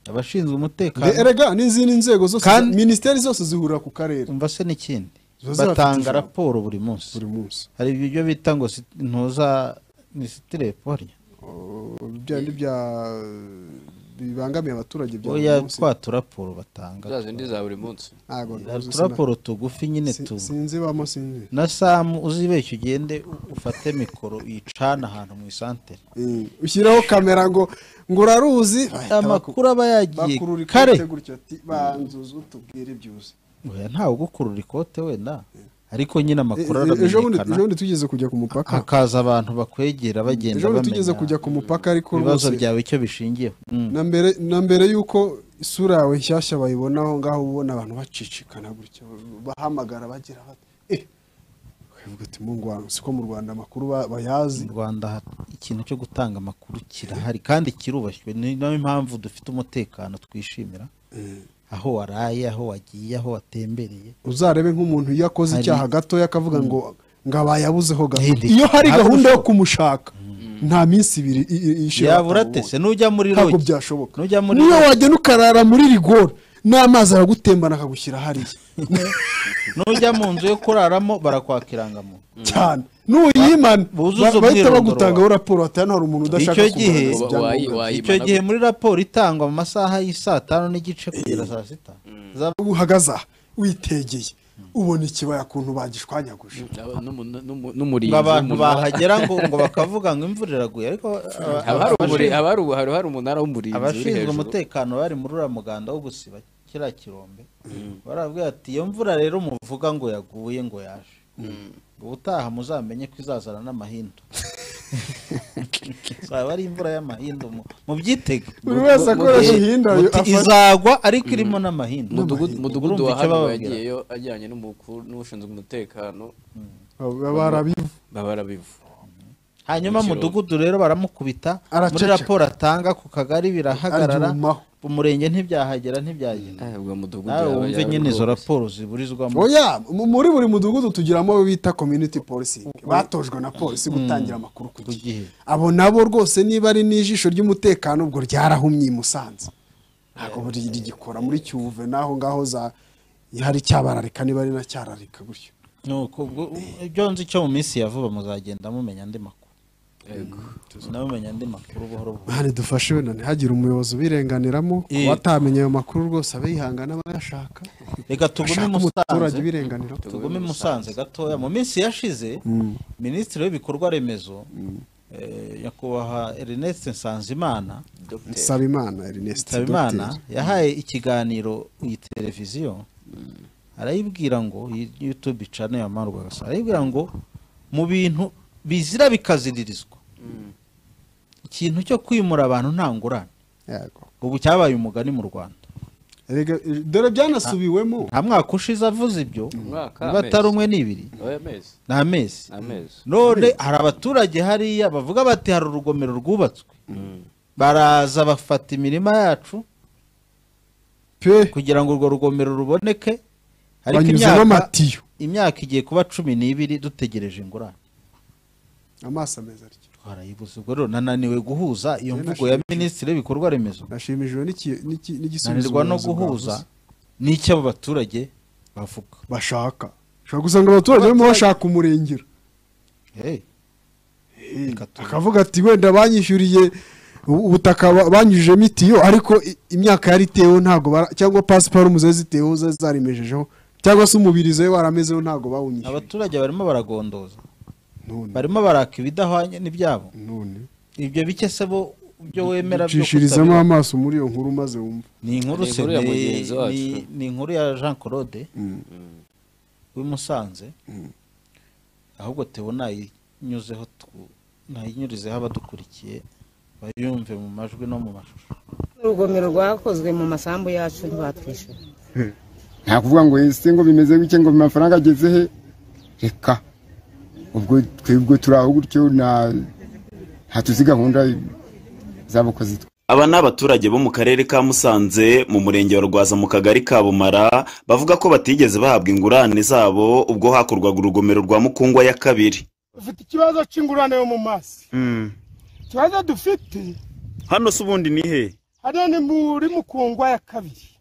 abashinzwe Re- umutekano erega n'izindi nzego zose Kandi- za- minisiteri zose zihurira ku karere umva se n'ikindi Ziba zibafite batanga ijambo. raporo buri munsi buri munsi hari ibyo bita ngo sit- ntuza ni sitirepo harya bya ni bya bibangamiye abaturage bya buri oya munsi twa turaporo batanga za zindi za buri munsi ntago ntuzi turaporo tugufi nyine si- tu sinzibamo sinzi na samu uzibeshye ugende u- ufate mikoro uyicane ahantu mu isantere Eh, ushyiraho kamera ngo ngo uraruzi bahita baku- amakuru aba yagiye bakurura kare ikote gutyo ati banzuza utubwire ibyuzi Oya, ntawe ugukurura ikote wenda ariko nyine amakuru E- e- ejo bundi ejo aramenyekana bundi tugeze kujya ku mupaka hakaza abantu bakwegera bagenda ejo bundi tugeze bamenya kujya ku mupaka ariko ibibazo rwose byawe icyo bishingiyeho Mm. na mbere na mbere y'uko isura yawe nshyashya bayibona aho ngaho uba ubona abantu bacicikana gutya bahamagara bagira bati eh ukavuga ati mungu wanjye siko mu rwanda amakuru ba- bayazi mu rwanda ikintu cyo gutanga amakuru kirahari kandi kirubashywe ni nayo impamvu dufite umutekano twishimira aho waraye aho wagiye aho watembereye uzarebe nk'umuntu iyo akoze Hari- icyaha gatoya akavuga ngo ngo abayabuzeho gato Hindi- iyo hari ntabwo gahunda yo bishoboka. kumushaka nta minsi ibiri i- i- ishira yabura batamubonye. tese nujya muri ntabwo rogi byashoboka nujya muri niyo rogi wagenda ukarara muri rigore n'amazi aragutembana akagushyira hariya nujya mu nzu yo kuraramo barakwaka irangamuntu cyane n'uyimana Buzuza ba- bahita umwirondoro bagutangaho wawe. raporo ati hano hari umuntu udashaka Icyo gihe- kugaragaza Wa- ibyangombwa wayi- bye." wayi- icyo Ayimana gihe gute? muri raporo itangwa mu masaha y'isaa tanu n'igice kugera saa sita Za- uhagaze aha witegeye ubona ikibaya kuntu bagishwanyaguje Aba- n'umu- n'umu- n'umurinzi ngo abantu w'umunara. bahagera ngo ngo bakavuga ngo imvura iraguye ariko aba- Haba hari abashinzwe- umuri- haba hari ubu- hari- hari umunara w'umurinzi uri abashinzwe hejuru. umutekano bari muri uriya muganda wo gusiba kiriya kirombe barabwira ati iyo mvura rero muvuga ngo yaguye ngo yaje ubutaha muzamenye ko izazana n'amahindu zaba ari imvura y'amahindu mu- mubyitege buri wese akoresha ihinda Muti izagwa ariko irimo n'amahindu Mudugudu- mudugudu Urumva wa icyo hano bababwira? yagiyeyo ajyanye n'umukuru n'ushinzwe umutekano barabivu babara bivu hanyuma Mu Kirundo. mudugudu rero baramukubita muri Araceceka. raporo atanga ku kagari birahagarara aryumaho umurenge ntibyahagera ntibyagenda ubwo mudugudu nawe yaba wumve yaba nyine izo rwose. raporo ziburizwamo oya mu- muri buri mudugudu tugiramo abo bita community policing batojwe na polisi gutangira amakuru ku ku gihe gihe abo nabo rwose niba ari n'ijisho ry'umutekano ubwo ryarahumye i musanze ntabwo buri- rigikora muri cyuve n'aho ngaho za hari cyabararika niba ari na cyararika gutyo nuko ubwo ibyo nzi cyo mu minsi ya vuba muzagenda mumenya andi makuru mumenya andi makuru buhoro buhoro mani dufashe wenda ntihagire umuyobozi ubirenganiramo Eh. kuba atamenye ayo makuru rwose abe yihangana aba yashaka reka tugume ashaka umuturage musanze ubirenganira tugume musanze gatoya mu minsi yashize minisitiri w'ibikorwa remezo eh, nyakubahwa ernest nsanzimana nsaba imana ernest nsabimana Dr. yahaye ikiganiro iyi televiziyo arayibwira ngo iyi youtube channel ya Manu Rwagasana arayibwira ngo mu bintu bizira bikaziririzwa ikintu cyo kwimura abantu nta ngurane Yego. ubu cyabaye umugani mu rwanda Erega- eh, dore byanasubiwemo nta mwaka ushize avuze ibyo Umwaka, niba amezi. atari umwe n'ibiri Oya, amezi ni amezi amezi none hari abaturage hariya bavuga bati hari urugomero rwubatswe baraza bafata imirima yacu pe kugira ngo urwo rugomero ruboneke ariko banyuzamo imyaka amatiyo imyaka igiye kuba cumi n'ibiri dutegereje ingurane amaso ameza atyo twarayibuze ubwo rero nananiwe guhuza iyo Rero mvugo ya minisitiri w'ibikorwa remezo nashimishijwe n'iki- n'iki- n'igisubizo nanirwa no ubuyobozi guhuza bwavuze. n'icyo abo baturage bavuga bashaka ushobora gusanga abaturage barimo bashaka umurengera Hey, reka tu- akavuga ati wenda banyishyuriye u- ubutaka ba- banyujijemo itiyo ariko i- imyaka yari iteweho ntabwo bara- cyangwa pasiparumu zari ziteweho zari zarimejejeho cyangwa se umubirizo we waramezeho ntabwo bawunyishyuye abaturage barimo baragondoza none barimo baraka ibidahwanye n'ibyabo none ibyo bike se bo byo wemera byo ucishirizamo kutabira. amaso muri iyo nkuru maze wumva ni inkuru Ni se inkuru ya ni- mugenzi wacu. ni- ni inkuru ya jean claude w'i musanze ahubwo tewe nayinyuzeho tu- nayinyurizeho abadukurikiye bayumve mu majwi no mu mashusho urugomero rwakozwe mu masambu yacu ntibatwishyura nta kuvuga ngo ese ngo bimeze gutya ngo amafaranga ageze he reka ubwo twebwe turi aho gutyo nta nta tuzi gahunda z'abakozi aba ni abaturage bo mu karere ka musanze mu murenge wa rwaza mu kagari ka bumara bavuga ko batigeze bahabwa ingurane zabo ubwo hakorwaga urugomero rwa mukungwa ya kabiri dufite ikibazo cy'ingurane yo mu maso ikibazo dufite hano se ubundi ni he hano ni muri mukungwa ya kabiri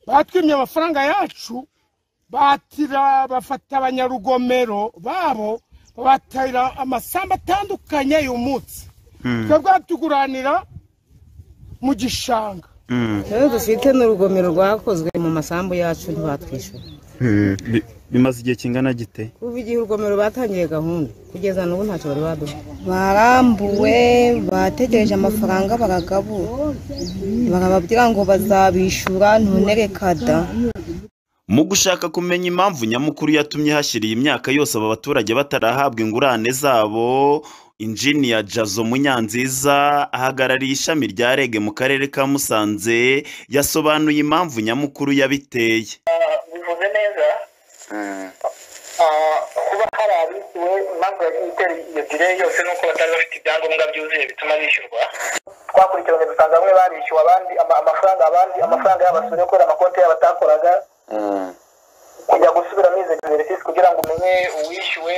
batwimye amafaranga yacu batira bafata abanyarugomero babo batayira amasambu atandukanye uyu munsi twebwe batuguranira mu gishanga rero dufite n'urugomero rwakozwe mu masambu yacu ntibatwishyura bimaze igihe kingana gite kuva igihe urugomero batangiye gahunda kugeza n'ubu ntacyo bari baduha barambuwe bategereje amafaranga baragabura bakababwira ngo bazabishyura ntunerekada mu gushaka kumenya impamvu nyamukuru yatumye hashyira iyi myaka yose aba baturage batarahabwa ingurane zabo injiniya jazo munyanziza ahagarariye ishami rya rege mu karere ka musanze yasobanuye impamvu nyamukuru yabiteye bivuze neza Ah, kuba hari abishyuwe impamvu yagiye itera iyo direyi yose ni uko batari bafite ibyangombwa byuzuye bituma bishyurwa twakurikiranye dusanga bamwe barishyuwe abandi ama- amafaranga abandi amafaranga yabasubire kubera amakonti yabo atakoraga kujya gusubiramo izo exercice kugira ngo umenye uwishyuwe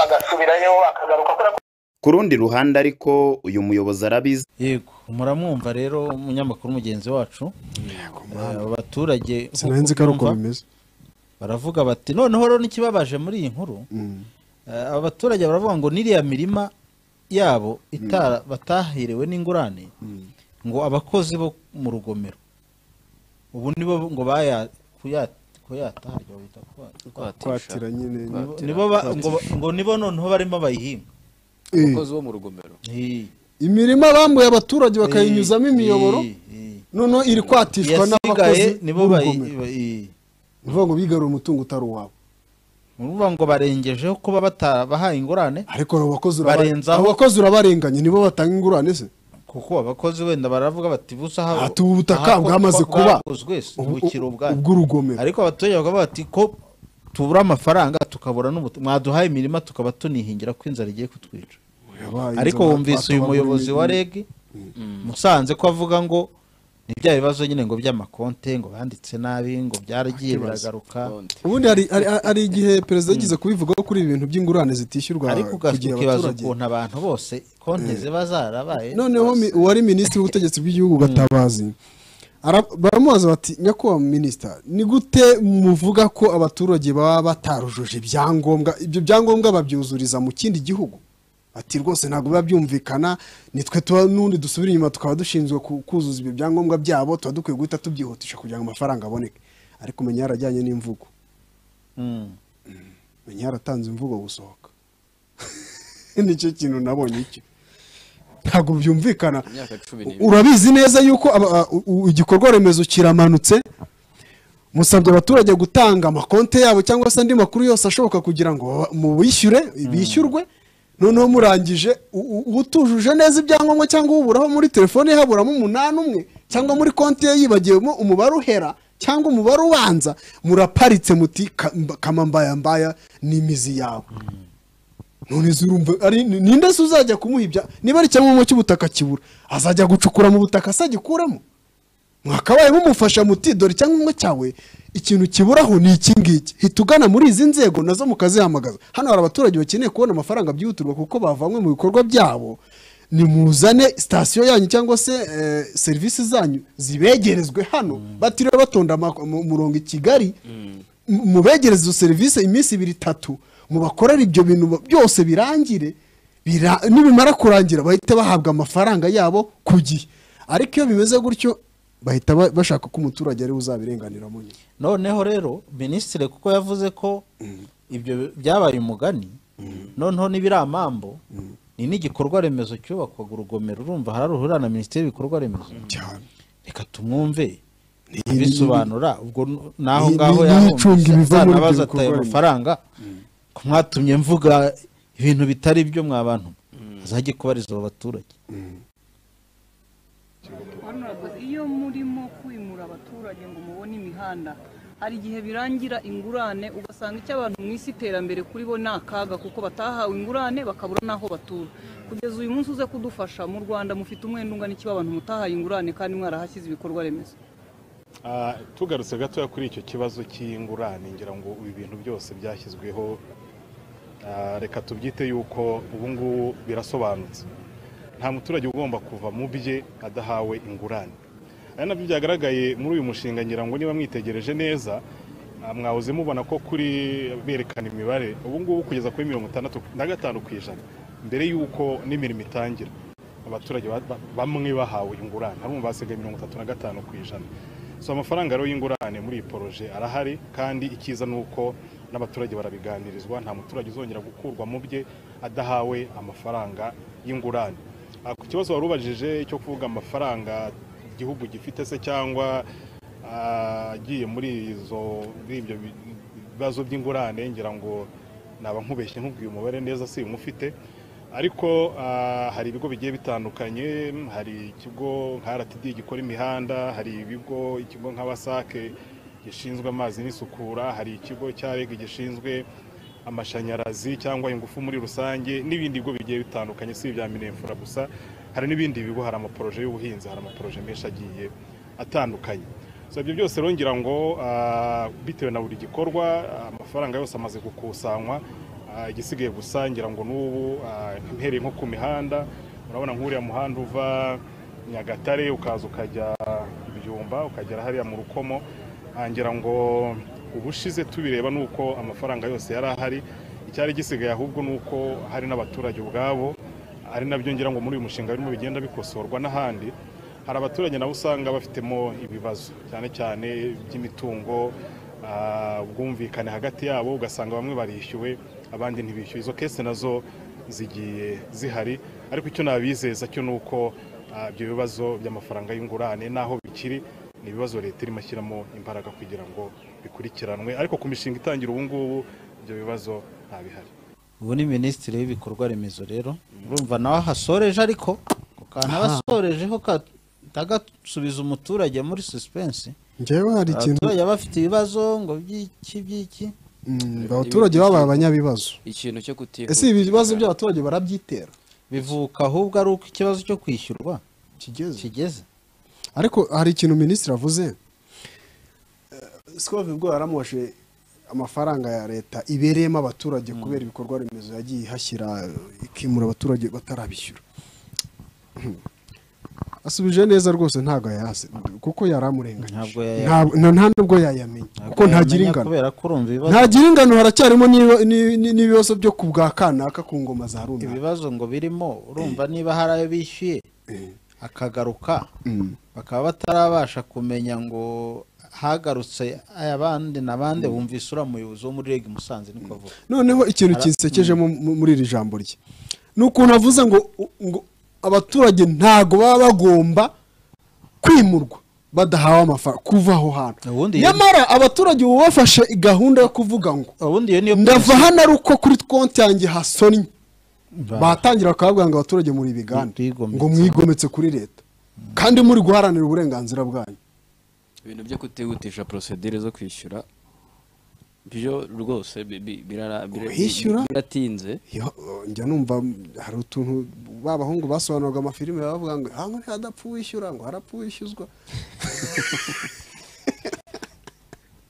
agasubirayo akagaruka kubera ko ku rundi ruhande ariko uyu muyobozi arabizi yego muramwumva rero umunyamakuru mugenzi wacu Eh, abo baturage Sinari nzi ko ari uko bimeze. baravuga bati noneho rero n'ikibabaje muri iyi nkuru eh, aba baturage baravuga ngo n'iriya mirima yabo itara batahiriwe n'ingurane ngo abakozi bo mu rugomero ubu nibo ngo baya kuyata kuyata harya bita kwa- Kwatisha. Kwatira nyine. Nibo- Kwatira. nibo ba- Kwatisha. ngo ngo nibo noneho barimo bayihinga Eh. abakozi bo mu rugomero imirima bambuye abaturage bakayinyuzamo imiyoboro noneho iri kwatishwa Iyasigaye n'abakozi nibo bayi- b'urugomero bayi- Ni ukuvuga ngo bigaruriye umutungo utari uwabo murumva ngo barengejeho kuba batabahaye ingurane ariko abo bakozi uraba- barenzaho abo bakozi urabarenganya nibo batanga ingurane se kuko abakozi wenda baravuga bati busa aha Ati ubu ubutaka aha ko bwamaze bwa- kuba bwaguzwe si ubukiro ubwayo. ubw'urugomero ariko abaturage bakavuga bati ko tubura amafaranga tukabura n'ubutu mwaduhaye imirima tukaba tunihingira ko inzara igiye kutwica ariko wumvise uyu muyobozi wa reg musanze ko avuga ngo ni bya bibazo nyine ngo by'amakonte ngo banditse nabi ngo byaragiye Akibazo. biragaruka ubundi hari- hari hari igihe perezida yigeze kubivugaho kuri ibi bintu by'ingurane zitishyurwa ariko ku gihe ugafite ikibazo abaturage ukuntu abantu bose konte Eh. ziba zarabaye noneho mi- uwari minisitiri w'ubutegetsi bw'igihugu gatabazi ara- baramubaza bati nyakubahwa minisita ni gute muvuga ko abaturage baba batarujuje ibyangombwa ibyo byangombwa babyuzuriza mu kindi gihugu ati rwose ntabwo biba byumvikana nitwe tuba n'undi dusubira inyuma tukaba dushinzwe ku- kuzuza ibyo byangombwa byabo tuba dukwiye guhita tubyihutisha kugira ngo amafaranga aboneke ariko umenya yarajyanye n'imvugo Mm. menya yaratanze imvugo gusohoka nicyo kintu nabonye icyo ntabwo byumvikana imyaka cumi n'ibiri urabizi neza yuko aba- a- u- u- igikorwa remezo kiramanutse musabye abaturage gutanga amakonte yabo cyangwa se andi makuru yose ashoboka kugira ngo baba- mubishyure bishyurwe noneho murangije u- u- utujuje neza ibyangombwa cyangwa uburaho muri telefone ye haburamo umunani umwe cyangwa muri konti ye yibagiwemo umubare uhera cyangwa umubare ubanza muraparitse muti "Ka- mba- kama mbaya mbaya ni imizi yawe none se urumva ari ninde se uzajya kumuha ibya niba ari icyangombwa cy'ubutaka kibura azajya gucukura mu butaka se agikuramo mwakabaye mumufasha muti dore icyangombwa cyawe ikintu kiburaho ni iki ngiki hita ugana muri izi nzego nazo mukazihamagaza hano hari abaturage bakeneye kubona amafaranga byihutirwa kuko bavanywe mu bikorwa byabo nimuzane sitasiyo yanyu cyangwa se eh, serivisi zanyu zibegerezwe hano batiriwe batonda ama- mu- murongo i kigali mu- mubegereze izo serivisi iminsi ibiri itatu mubakorere ibyo bintu ba- byose birangire bira- nibimara kurangira bahite bahabwa amafaranga yabo ku gihe ariko iyo bimeze gutyo bahita ba- bashaka ko umuturage ariwe uzabirenganiramo nyine noneho rero minisitiri kuko yavuze ko ibyo byabaye umugani noneho n'ibiramambo ni n'igikorwa remezo cyubakwaga urugomero urumva hararuhurira na minisiteri y'ibikorwa remezo reka tumwumve bisobanura ubwo n- naho ni- ngaho ni- ni yahumvise, icunga ibiva muri ibyo nzanabaza bikorwa atayo remezo. amafaranga ko mwatumye mvuga ibintu bitari byo mwa bantu azajye kubariza abo baturage iyo murimo kwimura abaturage ngo mubone imihanda hari igihe birangira ingurane ugasanga icyo abantu mu isi iterambere kuri bo ni akaga kuko batahawe ingurane bakabura n'aho batura kugeza uyu munsi uze kudufasha mu rwanda mufite umwenda ungana ikiba abantu mutahaye ingurane kandi mwarahashyize ibikorwa remezo Ah, tugarutse gatoya kuri icyo kibazo cy'ingurane ngira ngo ibi bintu byose byashyizweho ah, reka tubyite yuko ubu ngubu birasobanutse nta muturage ugomba kuva mu bye adahawe ingurane ari nabyo byagaragaye muri uyu mushinga ngira ngo niba mwitegereje neza ah, mwahoze mubona ko kuri berekana imibare ubu ngubu kugeza kuri mirongo itandatu na gatanu ku ijana mbere y'uko n'imirimo itangira abaturage ba- ba- bamwe bahawe ingurane harumva hasigaye mirongo itatu na gatanu ku ijana so amafaranga rero y'ingurane muri iyi poroje arahari kandi icyiza ni uko n'abaturage barabiganirizwa nta muturage uzongera gukurwa mu bye adahawe amafaranga y'ingurane Ah, ku kibazo wari ubajije cyo kuvuga amafaranga igihugu gifite se cyangwa ah, agiye muri izo muri ibyo bi- bibazo by'ingurane ngira ngo naba nkubeshye nkubwiye umubare neza si ufite ariko ah, hari ibigo bigiye bitandukanye hari ikigo nka rtd gikora imihanda hari ibigo ikigo nka wasake gishinzwe amazi n'isukura hari ikigo cya reg gishinzwe amashanyarazi cyangwa ingufu muri rusange n'ibindi bigo bigiye bitandukanye si ibya minefura gusa hari n'ibindi bigo hari amaporoje y'ubuhinzi hari amaporoje menshi agiye atandukanye so ibyo byose rero ngira ngo ah, bitewe na buri gikorwa ah, amafaranga yose amaze gukusanywa Ah, igisigaye gusa ngira ngo n'ubu ah, mpereye nko ku mihanda urabona nk'uriya muhanda uva nyagatare ukaza ukajya ibyumba ukagera hariya mu rukomo Ah, ngira ngo ubushize tubireba ni uko amafaranga yose yari ahari icyari gisigaye ahubwo ni uko hari n'abaturage ubwabo ari nabyo ngira ngo muri uyu mushinga birimo bigenda bikosorwa n'ahandi hari abaturage nabo usanga bafitemo ibibazo cyane cyane by'imitungo ah, ubwumvikane hagati yabo ugasanga bamwe barishyuwe abandi ntibishyuwe izo kese nazo zigiye zihari ariko icyo nabizeza cyo ni uko ah, ibyo bibazo by'amafaranga y'ingurane n'aho bikiri ni ibibazo leta irimo ashyiramo imbaraga kugira ngo bikurikiranwe ariko ku mishinga itangira ubu ngubu ibyo bibazo ntabihari ubu ni minisitiri w'ibikorwa remezo rero urumva nawe ahasoreje ariko ku kantu aba asorejeho katagasubiza umuturage muri suspense njyewe hari ikintu abaturage baba bafite ibibazo ngo by'iki by'iki Mm, abaturage babaye abanyabibazo ikintu cyo kutihuta ese ibi bibazo by'abaturage barabyitera bivuka ahubwo ari uko ikibazo cyo kwishyurwa kigeze ariko hari ikintu minisitiri avuze sikove ubwo yaramoshe amafaranga ya leta ibereyemo abaturage kubera ibikorwa remezo yagiye ihashyira eh, ikimura abaturage batarabishyura asubije neza rwose ntabwo yayase kuko yari amurenganyije Ntabwo yaya- Ntabwo- na- nta nubwo yayamenya kuko ntagira yamenya ingano kubera ko urumva ibibazo ntagira ingano haracyarimo n'ibi- n'ibi- n'ibibazo byo ku bwa kanaka ku ngoma za runaka ibibazo ngo birimo urumva niba hari ayo bishyuye akagaruka bakaba batarabasha kumenya ngo hagarutse ayabandi n'abandi bumvise uriya muyobozi wo muri reg musanze niko avuga noneho ikintu Ara- kinsekeje mu- mu- muri iri jambo rye ni ukuntu avuze ngo ngo abaturage ntago baba bagomba kwimurwa badahawe amafaranga kuva aho hantu nyamara abaturage ubu bafashe gahunda yo kuvuga ngo ndava hano ari uko kuri konti yanjye hasonnye batangira bakavuga ngo abaturage muri bigande ngo mwigometse kuri leta kandi muri guharanira uburenganzira bwanyu ibintu byo kutihutisha porosedire zo kwishyura byo rwose bi- bi- birara- bira- Kwishyura? biratinze Yo, njya numva hari utuntu ba bahungu basobanuraga amafilime bavuga ngo hango ntihadapfa uwishyura ngo harapfa uwishyuzwa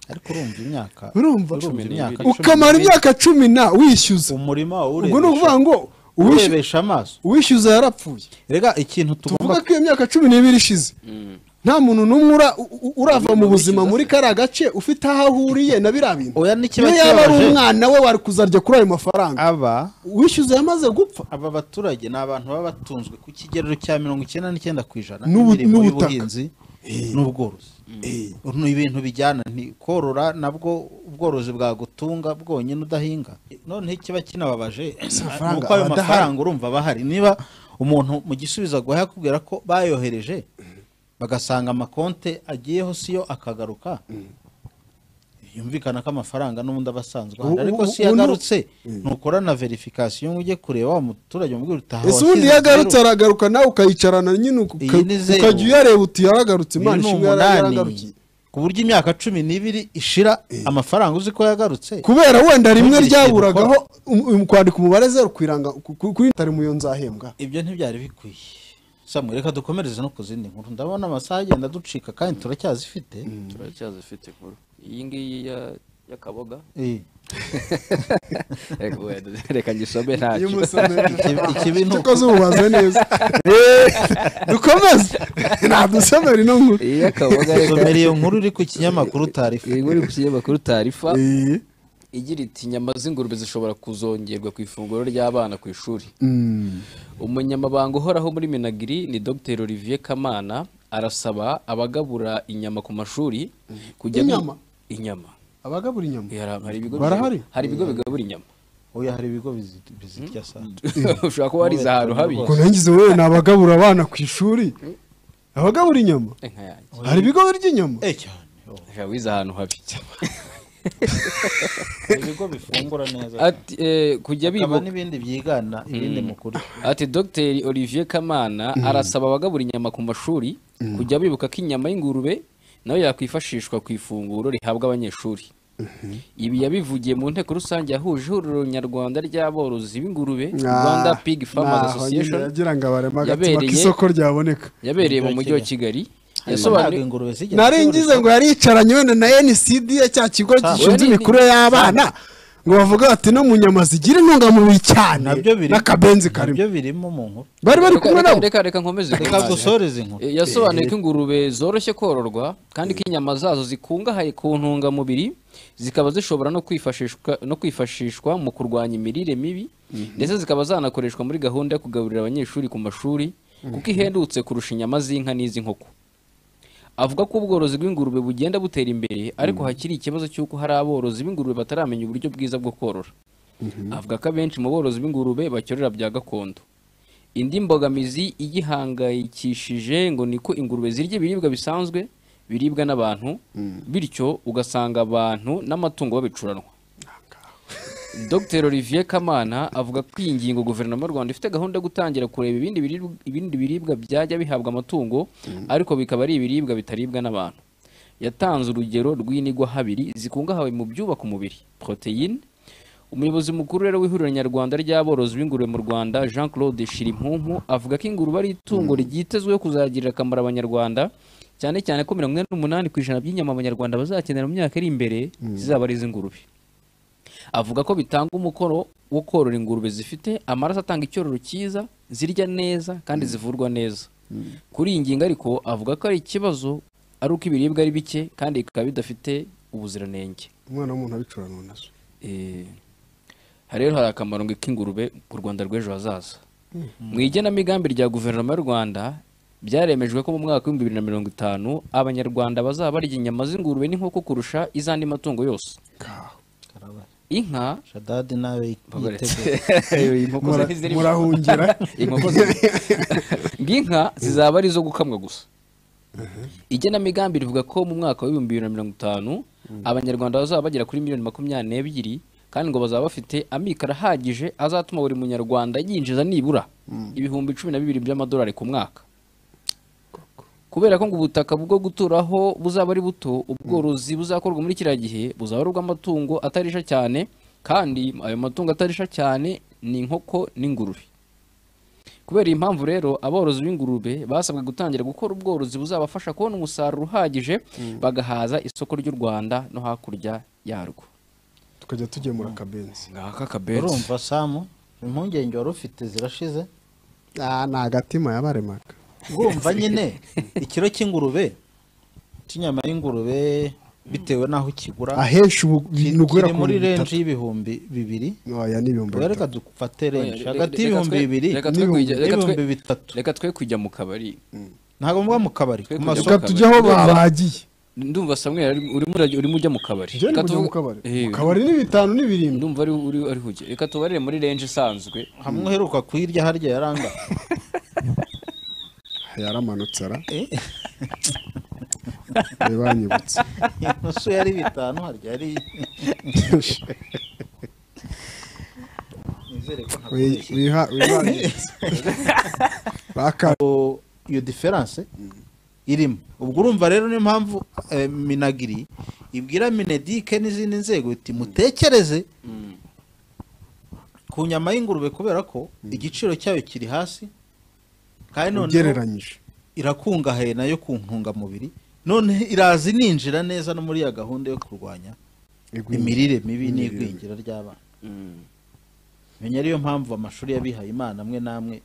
ariko urumva imyaka urumva urumva imyaka ukamara imyaka cumi na wishyuza umurima ubwo ni ukuvuga ngo uwishyuza urebesha amaso uwishyuza yarapfuye rega ikintu tugomba tuvuga ko iyo myaka cumi n'ibiri ishize nta muntu n'umwe ura- u- u- urava mu buzima muri kariya gace ufite aho ahuriye na biriya bintu oya n'ikiba iyo yaba ari kibabaje- umwana we wari kuzarya kuri ayo mafaranga aba uwishyuza yamaze gupfa aba baturage ni abantu baba batunzwe ku kigero cya mirongo icyenda n'icyenda ku ijana N'ubu- imirimo n'ubutaka. y'ubuhinzi n'ubworozi ni ibintu bijyana ni korora nabwo ubworozi bwagutunga bwonyine udahinga noneho ikiba kinababaje amafaranga nuko ayo aba adahari. mafaranga urumva aba ahari niba umuntu mu gisubizo aguhaye akubwira ko bayohereje bagasanga amakonte agiyeho siyo akagaruka yumvikana ko amafaranga n'ubundi aba asanzwe ahari Ubu- ariko ubu- si ubu- yagarutse Mm. nukora na verifikasiyo ngo ujye kureba wa muturage umubwira utaha ese ubundi iyo agarutse aragaruka nawe ukayicarana nyine uka- Iyi ni zero. ukajya uyareba uti yaragarutse Uyu imana ni ishimwe yara- umunani. yaragarukiye ku buryo imyaka cumi n'ibiri ishira amafaranga uzi ko yagarutse kubera wenda rimwe Ntugire ikintu ryaburagaho ukora. um- um- kwandika umubare zeru ku iranga ku- ku- kuri tari muyo nzahembwa ibyo ntibyari bikwiye samu reka dukomereze no ku zindi nkuru ndabona amasaha agenda aducika kandi turacyazifite turacyazifite nkuru iyi ngiyi ya- y'akaboga Eh. Reka- oya, reka ngisome ntacyo Ikibi- ikibi ni uko- cyakoze ububaze neza dukomeze nadusomere ino nkuru Iya, akaboga reka. Somera iyo nkuru iri ku kinyamakuru tarifa iyi nkuru iri ku kinyamakuru tarifa igira iti inyama z'ingurube zishobora kuzongerwa ku ifunguro ry'abana ku ishuri Mm. umunyamabanga uhoraho muri minagiri ni dr olivier kamana arasaba abagabura inyama ku mashuri kujya bi- Inyama? inyama abagabura inyama Hari- hari ibigo barahari hari ibigo bigabura inyama oya hari ibigo bizirya saa ushobora kuba warize ahantu habi ubwo ntigize wowe ni abagabura abana ku ishuri abagabura inyama Inka yanjye. hari ibigo birya inyama Ushobora wize ahantu habi ibigo bifungura neza Ati, eh, kujya Hakaba bibuka n'ibindi byigana ibindi Mm. mu kurya Ati Dr Olivier Kamana Mm. arasaba abagabura inyama ku mashuri Mm. kujya bibuka ko inyama y'ingurube nayo yakwifashishwa ku ifunguro rihabwa abanyeshuri ibi yabivugiye mu nteko rusange yahuje ihuriro nyarwanda ry'aborozi b'ingurube Ah, Rwanda Pig Farmers naho nyine Association yagira ngo abarema agatsima yabereye- k'isoko ryaboneka. yabereye mu mujyi wa Kigali yasobanuye nari ngize ngo yaricaranye wenda na ncd ya cya kigo gishinzwe Oya, ni- imikurire y'abana ngo bavuga bati no mu nyama zigira intungamubiri cyane n'akabenzi karimo nabyo birimo mu nkuru bari bari kumwe Reka- nabo reka reka nkomeze Reka gusoreze inkuru. Eh, yasobanuye ko ingurube zoroshye kororwa kandi ko inyama zazo zikungahaye ku ntungamubiri zikaba zishobora no kwifashishwa no kwifashishwa mu kurwanya imirire mibi ndetse zikaba zanakoreshwa muri gahunda yo kugaburira abanyeshuri ku mashuri kuko Mhm. ihendutse kurusha inyama z'inka n'iz'inkoko avuga ko ubworozi bw'ingurube bugenda butera imbere ariko hakiri ikibazo cy'uko hari aborozi b'ingurube bataramenya uburyo bwiza bwo korora avuga ko abenshi mu borozi b'ingurube bacyorera bya gakondo indi mbogamizi igihangayikishije ngo ni ko ingurube zirya ibiribwa bisanzwe biribwa n'abantu bityo ugasanga abantu n'amatungo babicuranwa dr olivier kamana avuga ko iyi ngingo guverinoma y'u rwanda ifite gahunda yo gutangira kureba ibindi biribwa, ibindi biribwa byajya bihabwa amatungo ariko bikaba ari ibiribwa bitaribwa n'abantu yatanze urugero rw'inigwa habiri zikungahawe mu byubaka umubiri poroteyine umuyobozi mukuru rero w'ihuriro nyarwanda ry'aborozi b'ingurube mu rwanda jean claude shirimpumu avuga ko ingurube ari itungo ryitezweho kuzagirira akamaro abanyarwanda cyane cyane ko mirongo ine n'umunani ku ijana by'inyama abanyarwanda bazakenera mu myaka iri imbere zizaba ari iz'ingurube avuga ko bitanga umukoro wo korora ingurube zifite amaraso atanga icyororo cyiza zirya neza kandi zivurwa neza kuri iyi ngingo ariko avuga ko ari ikibazo ari uko ibiribwa ari bike kandi bikaba bidafite ubuziranenge umwana w'umuntu abicuranwa nazo Eh, hari rero hari akamaro ngo k'ingurube ku rwanda rw'ejo hazaza mu igenamigambi rya guverinoma y'u rwanda byaremejwe ko mu mwaka w'ibihumbi bibiri na mirongo itanu abanyarwanda bazaba barya inyama z'ingurube n'inkoko kurusha iz'andi matungo yose inka shadadi nawe Iyo inkoko zari zirimo. Inkoko zari- ngo inka zizaba ari izo gukamwa gusa igenamigambi rivuga ko mu mwaka w'ibihumbi bibiri na mirongo itanu abanyarwanda bazaba bagera kuri miliyoni makumyabiri n'ebyiri kandi ngo bazaba bafite amikoro ahagije azatuma buri munyarwanda yinjiza nibura ibihumbi cumi na bibiri by'amadolari ku mwaka kubera ko ngo ubutaka bwo guturaho buzaba ari buto ubworozi buzakorwa muri kiriya gihe buzaba ari ubw'amatungo atarisha cyane kandi ayo matungo atarisha cyane ni inkoko n'ingurube kubera iyi mpamvu rero aborozi b'ingurube basabwe gutangira gukora ubworozi buzabafasha kubona umusaruro uhagije bagahaza isoko ry'u rwanda no hakurya yarwo tukajya tugemura akabenzi ngaka urumva samu impungenge wari ufite zirashize ah ni agatima yabaremaga urumva nyine ikiro cy'ingurube cy'inyama y'ingurube bitewe n'aho ukigura Ahesha ubu- bintu guhera kiri ku muri bihumbi renji y'ibihumbi bibiri oya ni ibihumbi Oya, bitatu. reka dufate renji Oya, hagati reka y'ibihumbi twe- bibiri reka twe n'ibihumbi kujya- reka twe- n'ibihumbi bitatu reka twe kujya mu kabari ntabwo muba mu kabari ku kujya mu masoko kabari. Ndumva- ndumva samwe urimo urajya- urimo ujya mu kabari Njye Reka ndimo ujya tuvu- mu kabari. Eh, Mu kabari ni bitanu ni birindwi ndumva ari uri ari hujye reka tubarire muri range isanzwe hamwe uheruka kuyirya harya yaranga yaramanutse ara ntibanyibutse inusu yari bitanu harya yari nizere ko Wi- wiha- wibangitse. Baka- Ubwo iyo diferanse irimo ubwo urumva rero niyo mpamvu eh, minagiri ibwira minedike n'izindi nzego iti mutekereze ku nyama y'ingurube kubera ko igiciro cyayo kiri hasi kandi noneho ugereranyije irakungahaye nayo ku ntungamubiri none iraza ininjira neza no muri ya gahunda yo kurwanya imirire mibi n'igwingira ry'abana menya ariyo mpamvu amashuri y'abihaye imana amwe n'amwe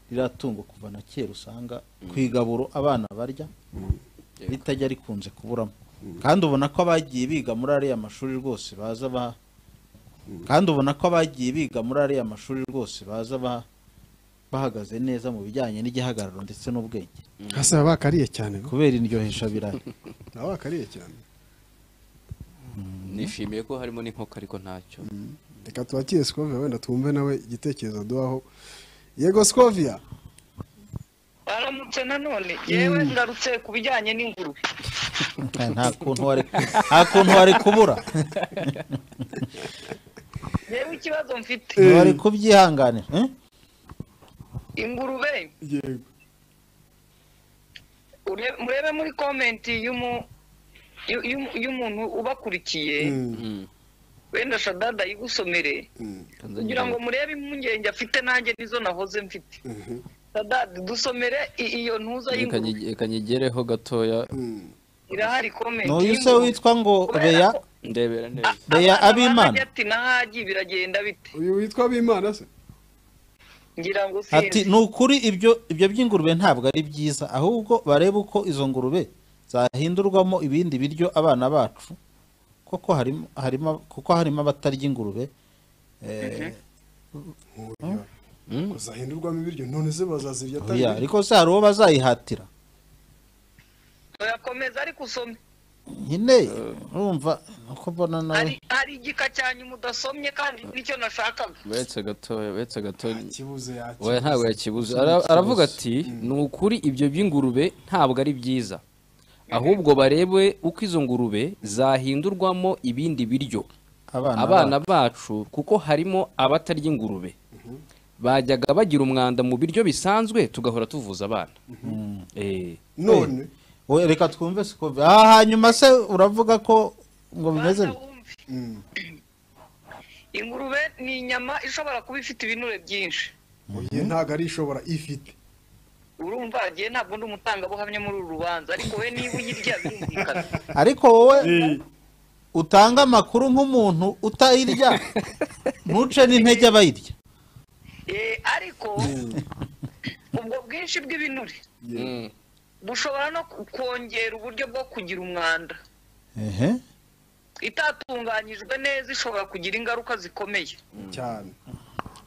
riratungo kuva na kera usanga ku igaburo abana barya ritajya rikunze kuburamo kandi ubona ko abagiye biga muri ariya mashuri rwose baza ba- kandi ubona ko abagiye biga muri ariya mashuri rwose baza ba- bahagaze neza mu bijyanye n'igihagararo ndetse n'ubwenge hasi baba bakariye cyane kubera indyohesha birayi baba bakariye cyane nishimiye ko harimo n'inkoko ariko ntacyo reka tubakire sikoviya wenda twumve nawe igitekerezo aduhaho yego sikoviya baramutse nanone yewe ngarutse ku bijyanye n'ingurube nta kuntu wari nta kuntu wari kubura yewe ikibazo mfite wari kubyihanganira eh? ingurube ure- murebe muri komenti y'umu- y'u- y'u- y'umuntu ubakurikiye wenda shadada ayigusomere kugira ngo murebe impungenge afite nanjye nizo nahoze mfite shadada dusomere i- iyo ntuza Reka y'ingurube nyige- reka nyigereho gatoya irahari komenti n'uyu se y'ingurube. witwa ngo beya ndebera neza beya abimana Ajya ati nahagi biragenda bite uyu witwa abimana se ngira ngo ati sinzi ni ukuri ibyo ibyo by'ingurube ntabwo ari byiza ahubwo barebe uko izo ngurube zahindurwamo ibindi biryo abana bacu kuko harimo harimo kuko harimo abatarya ingurube eh, zahindurwamo ibiryo none se bazazirya oya, ariko se hari uwo bazayihatira oyakomeza ariko usome nyine urumva uko mbona nawe hari hari igika cyanyuma udasomye kandi nicyo nashakaga uretse gatoya uretse gatoya yakibuze. oya ntabwo yakibuze Ara- aravuga ati ni ukuri ibyo by'ingurube ntabwo ari byiza ahubwo barebe uko izo ngurube zahindurwamo ibindi biryo Abana abana bacu kuko harimo abatarya ingurube bajyaga bagira umwanda mu biryo bisanzwe tugahora tuvuza abana Eh. none reka twumve siko aha hanyuma se uravuga ko ngo bimeze bite? ingurube ni inyama ishobora kuba ifite ibinure byinshi oye ntabwo ari ishobora ifite urumva agiye ntabwo ndi umutangabuhamya muri uru rubanza ariko we niba uyirya birumvikana ariko wowe utanga amakuru nk'umuntu utayirya ntuce n'intege abayirya Eh, ariko ubwo bwinshi bw'ibinure bushobora no ku- kongera uburyo bwo kugira umwanda ehe itatunganyijwe neza ishobora kugira ingaruka zikomeye cyane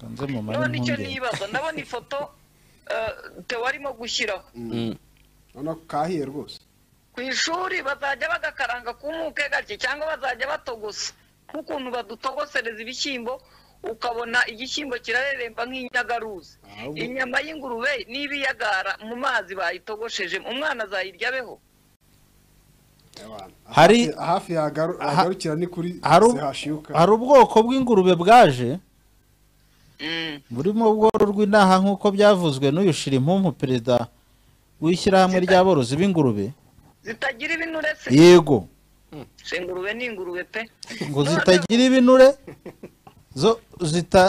kanze mu mari none icyo impungenge nibaza ndabona ifoto eh, Theo arimo gushyiraho urabona ko kahiye rwose ku ishuri bazajya bagakaranga ku muke gake cyangwa bazajya batogosa nk'ukuntu badutogosereza ibishyimbo ukabona igishyimbo kirareremba nk'inyagaruzi Ahubwo- inyama y'ingurube niba iyagara mu mazi bayitogosheje umwana azayirya beho Hari- hafi yagaru- yagarukira ni kuri hari u- zihashiuka hari ubwoko bw'ingurube bwaje burimo ubwororwa inaha nk'uko byavuzwe n'uyu shirimpumu perezida w'ishyirahamwe ry'aborozi b'ingurube zitagira ibinure se yego Se ingurube ni ingurube pe ngo zitagira ibinure zo zita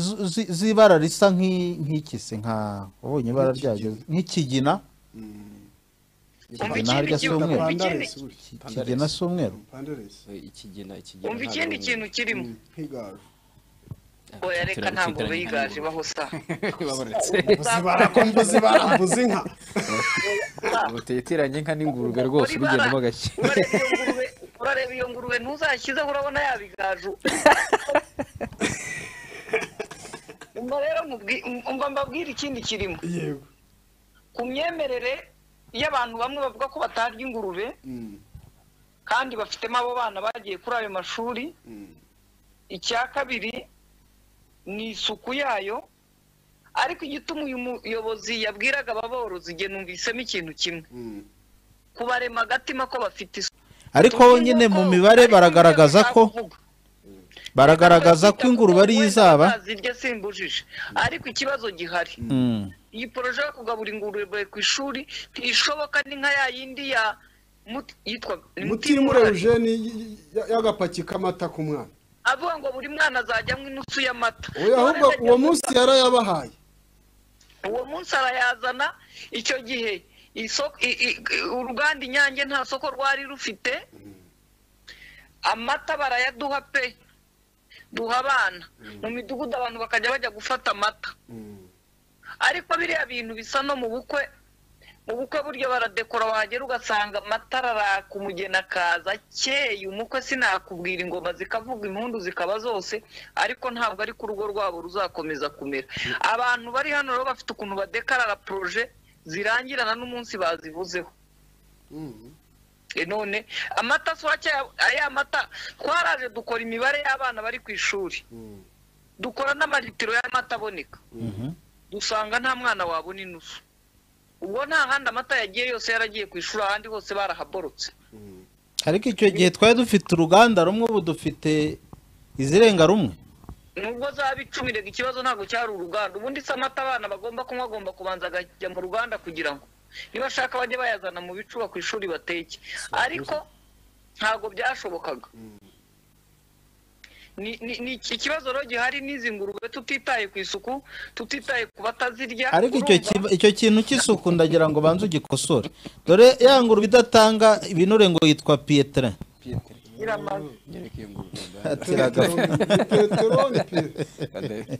z- zi- z'ibara risa nk'i- nk'iki se nka wabonye ibara ryaryo nk'ikigina Umva ikigina harya si ikindi- umweru umva ikindi- ikigina si umweru ikigina ikigina umva ikindi kintu kirimo nk'igaju oya reka turabona ntabwo ikitaranye biganje baho sa babonetse barako mbuzi barambuza inka butitiranye inka n'ingurube rwose bigendamo gake urareba iyo ngurube urareba iyo ngurube ntuzashyizeho urabona yabigaju umva rero mubwi- umva mbabwire ikindi kirimo yego ku myemerere y'abantu bamwe bavuga ko batarya ingurube kandi bafitemo abo bana bagiye kuri ayo mashuri icya kabiri ni isuku yayo ariko igituma uyu muyobozi yabwiraga ababorozi igihe numvisemo ikintu kimwe kubarema agatima ko bafite isuku ariko Tuzi nyine yuko mu mibare hari baragaragaza ko kuvuga. baragaragaza ko ingurube ariyo izaba zirya simbujije ariko ikibazo gihari Mm. iyi poroje yo kugabura ingurube ku ishuri ntishoboka ni nka ya yindi ya Mut- yitwa ni Mutimura. mutimura eugene y- y- y'agapaki k'amata ku mwana avuga ngo buri mwana azajyamo inusu y'amata oya ahubwo None uwo munsi yarayabahaye uwo munsi arayazana icyo gihe isoko i- i- uruganda inyange nta soko rwari rufite amata barayaduha pe duha abana mu midugudu abantu bakajya bajya gufata amata ariko biriya bintu bisa no mu bukwe ubukwe burya baradekora wagera ugasanga amatara araka umugeni akaza akeye umukwe sinakubwira ingoma zikavuga impundu zikaba zose ariko ntabwo ariko urugo rwabo ruzakomeza kumera abantu bari hano rero bafite ukuntu badekarara poroje zirangirana n'umunsi bazivuzeho E none amata si wake aya mata twaraje dukora imibare y'abana bari ku ishuri dukora n'amalitiro y'amata aboneka dusanga nta mwana wabona inusu ubwo nta handi amata yagiye yose yaragiye ku ishuri ahandi hose barahaborotse ariko icyo gihe twari dufite uruganda rumwe ubu dufite izirenga rumwe nubwo zaba icumi rega ikibazo ntabwo cyari uruganda ubundi se amata abana bagomba kunywa agomba kubanza akajya mu ruganda kugira ngo nibashaka bajye bayazana mu bicuba ku ishuri bateke ariko ntabwo byashobokaga ni ni- ni iki kibazo rero gihari n'izi ngurube tutitaye ku isuku tutitaye ku batazirya ariko icyo urumva- kiba- icyo kintu cy'isuku ndagira ngo banze ugikosore dore ya ngurube idatanga ibinure ngo yitwa piyetere iramaze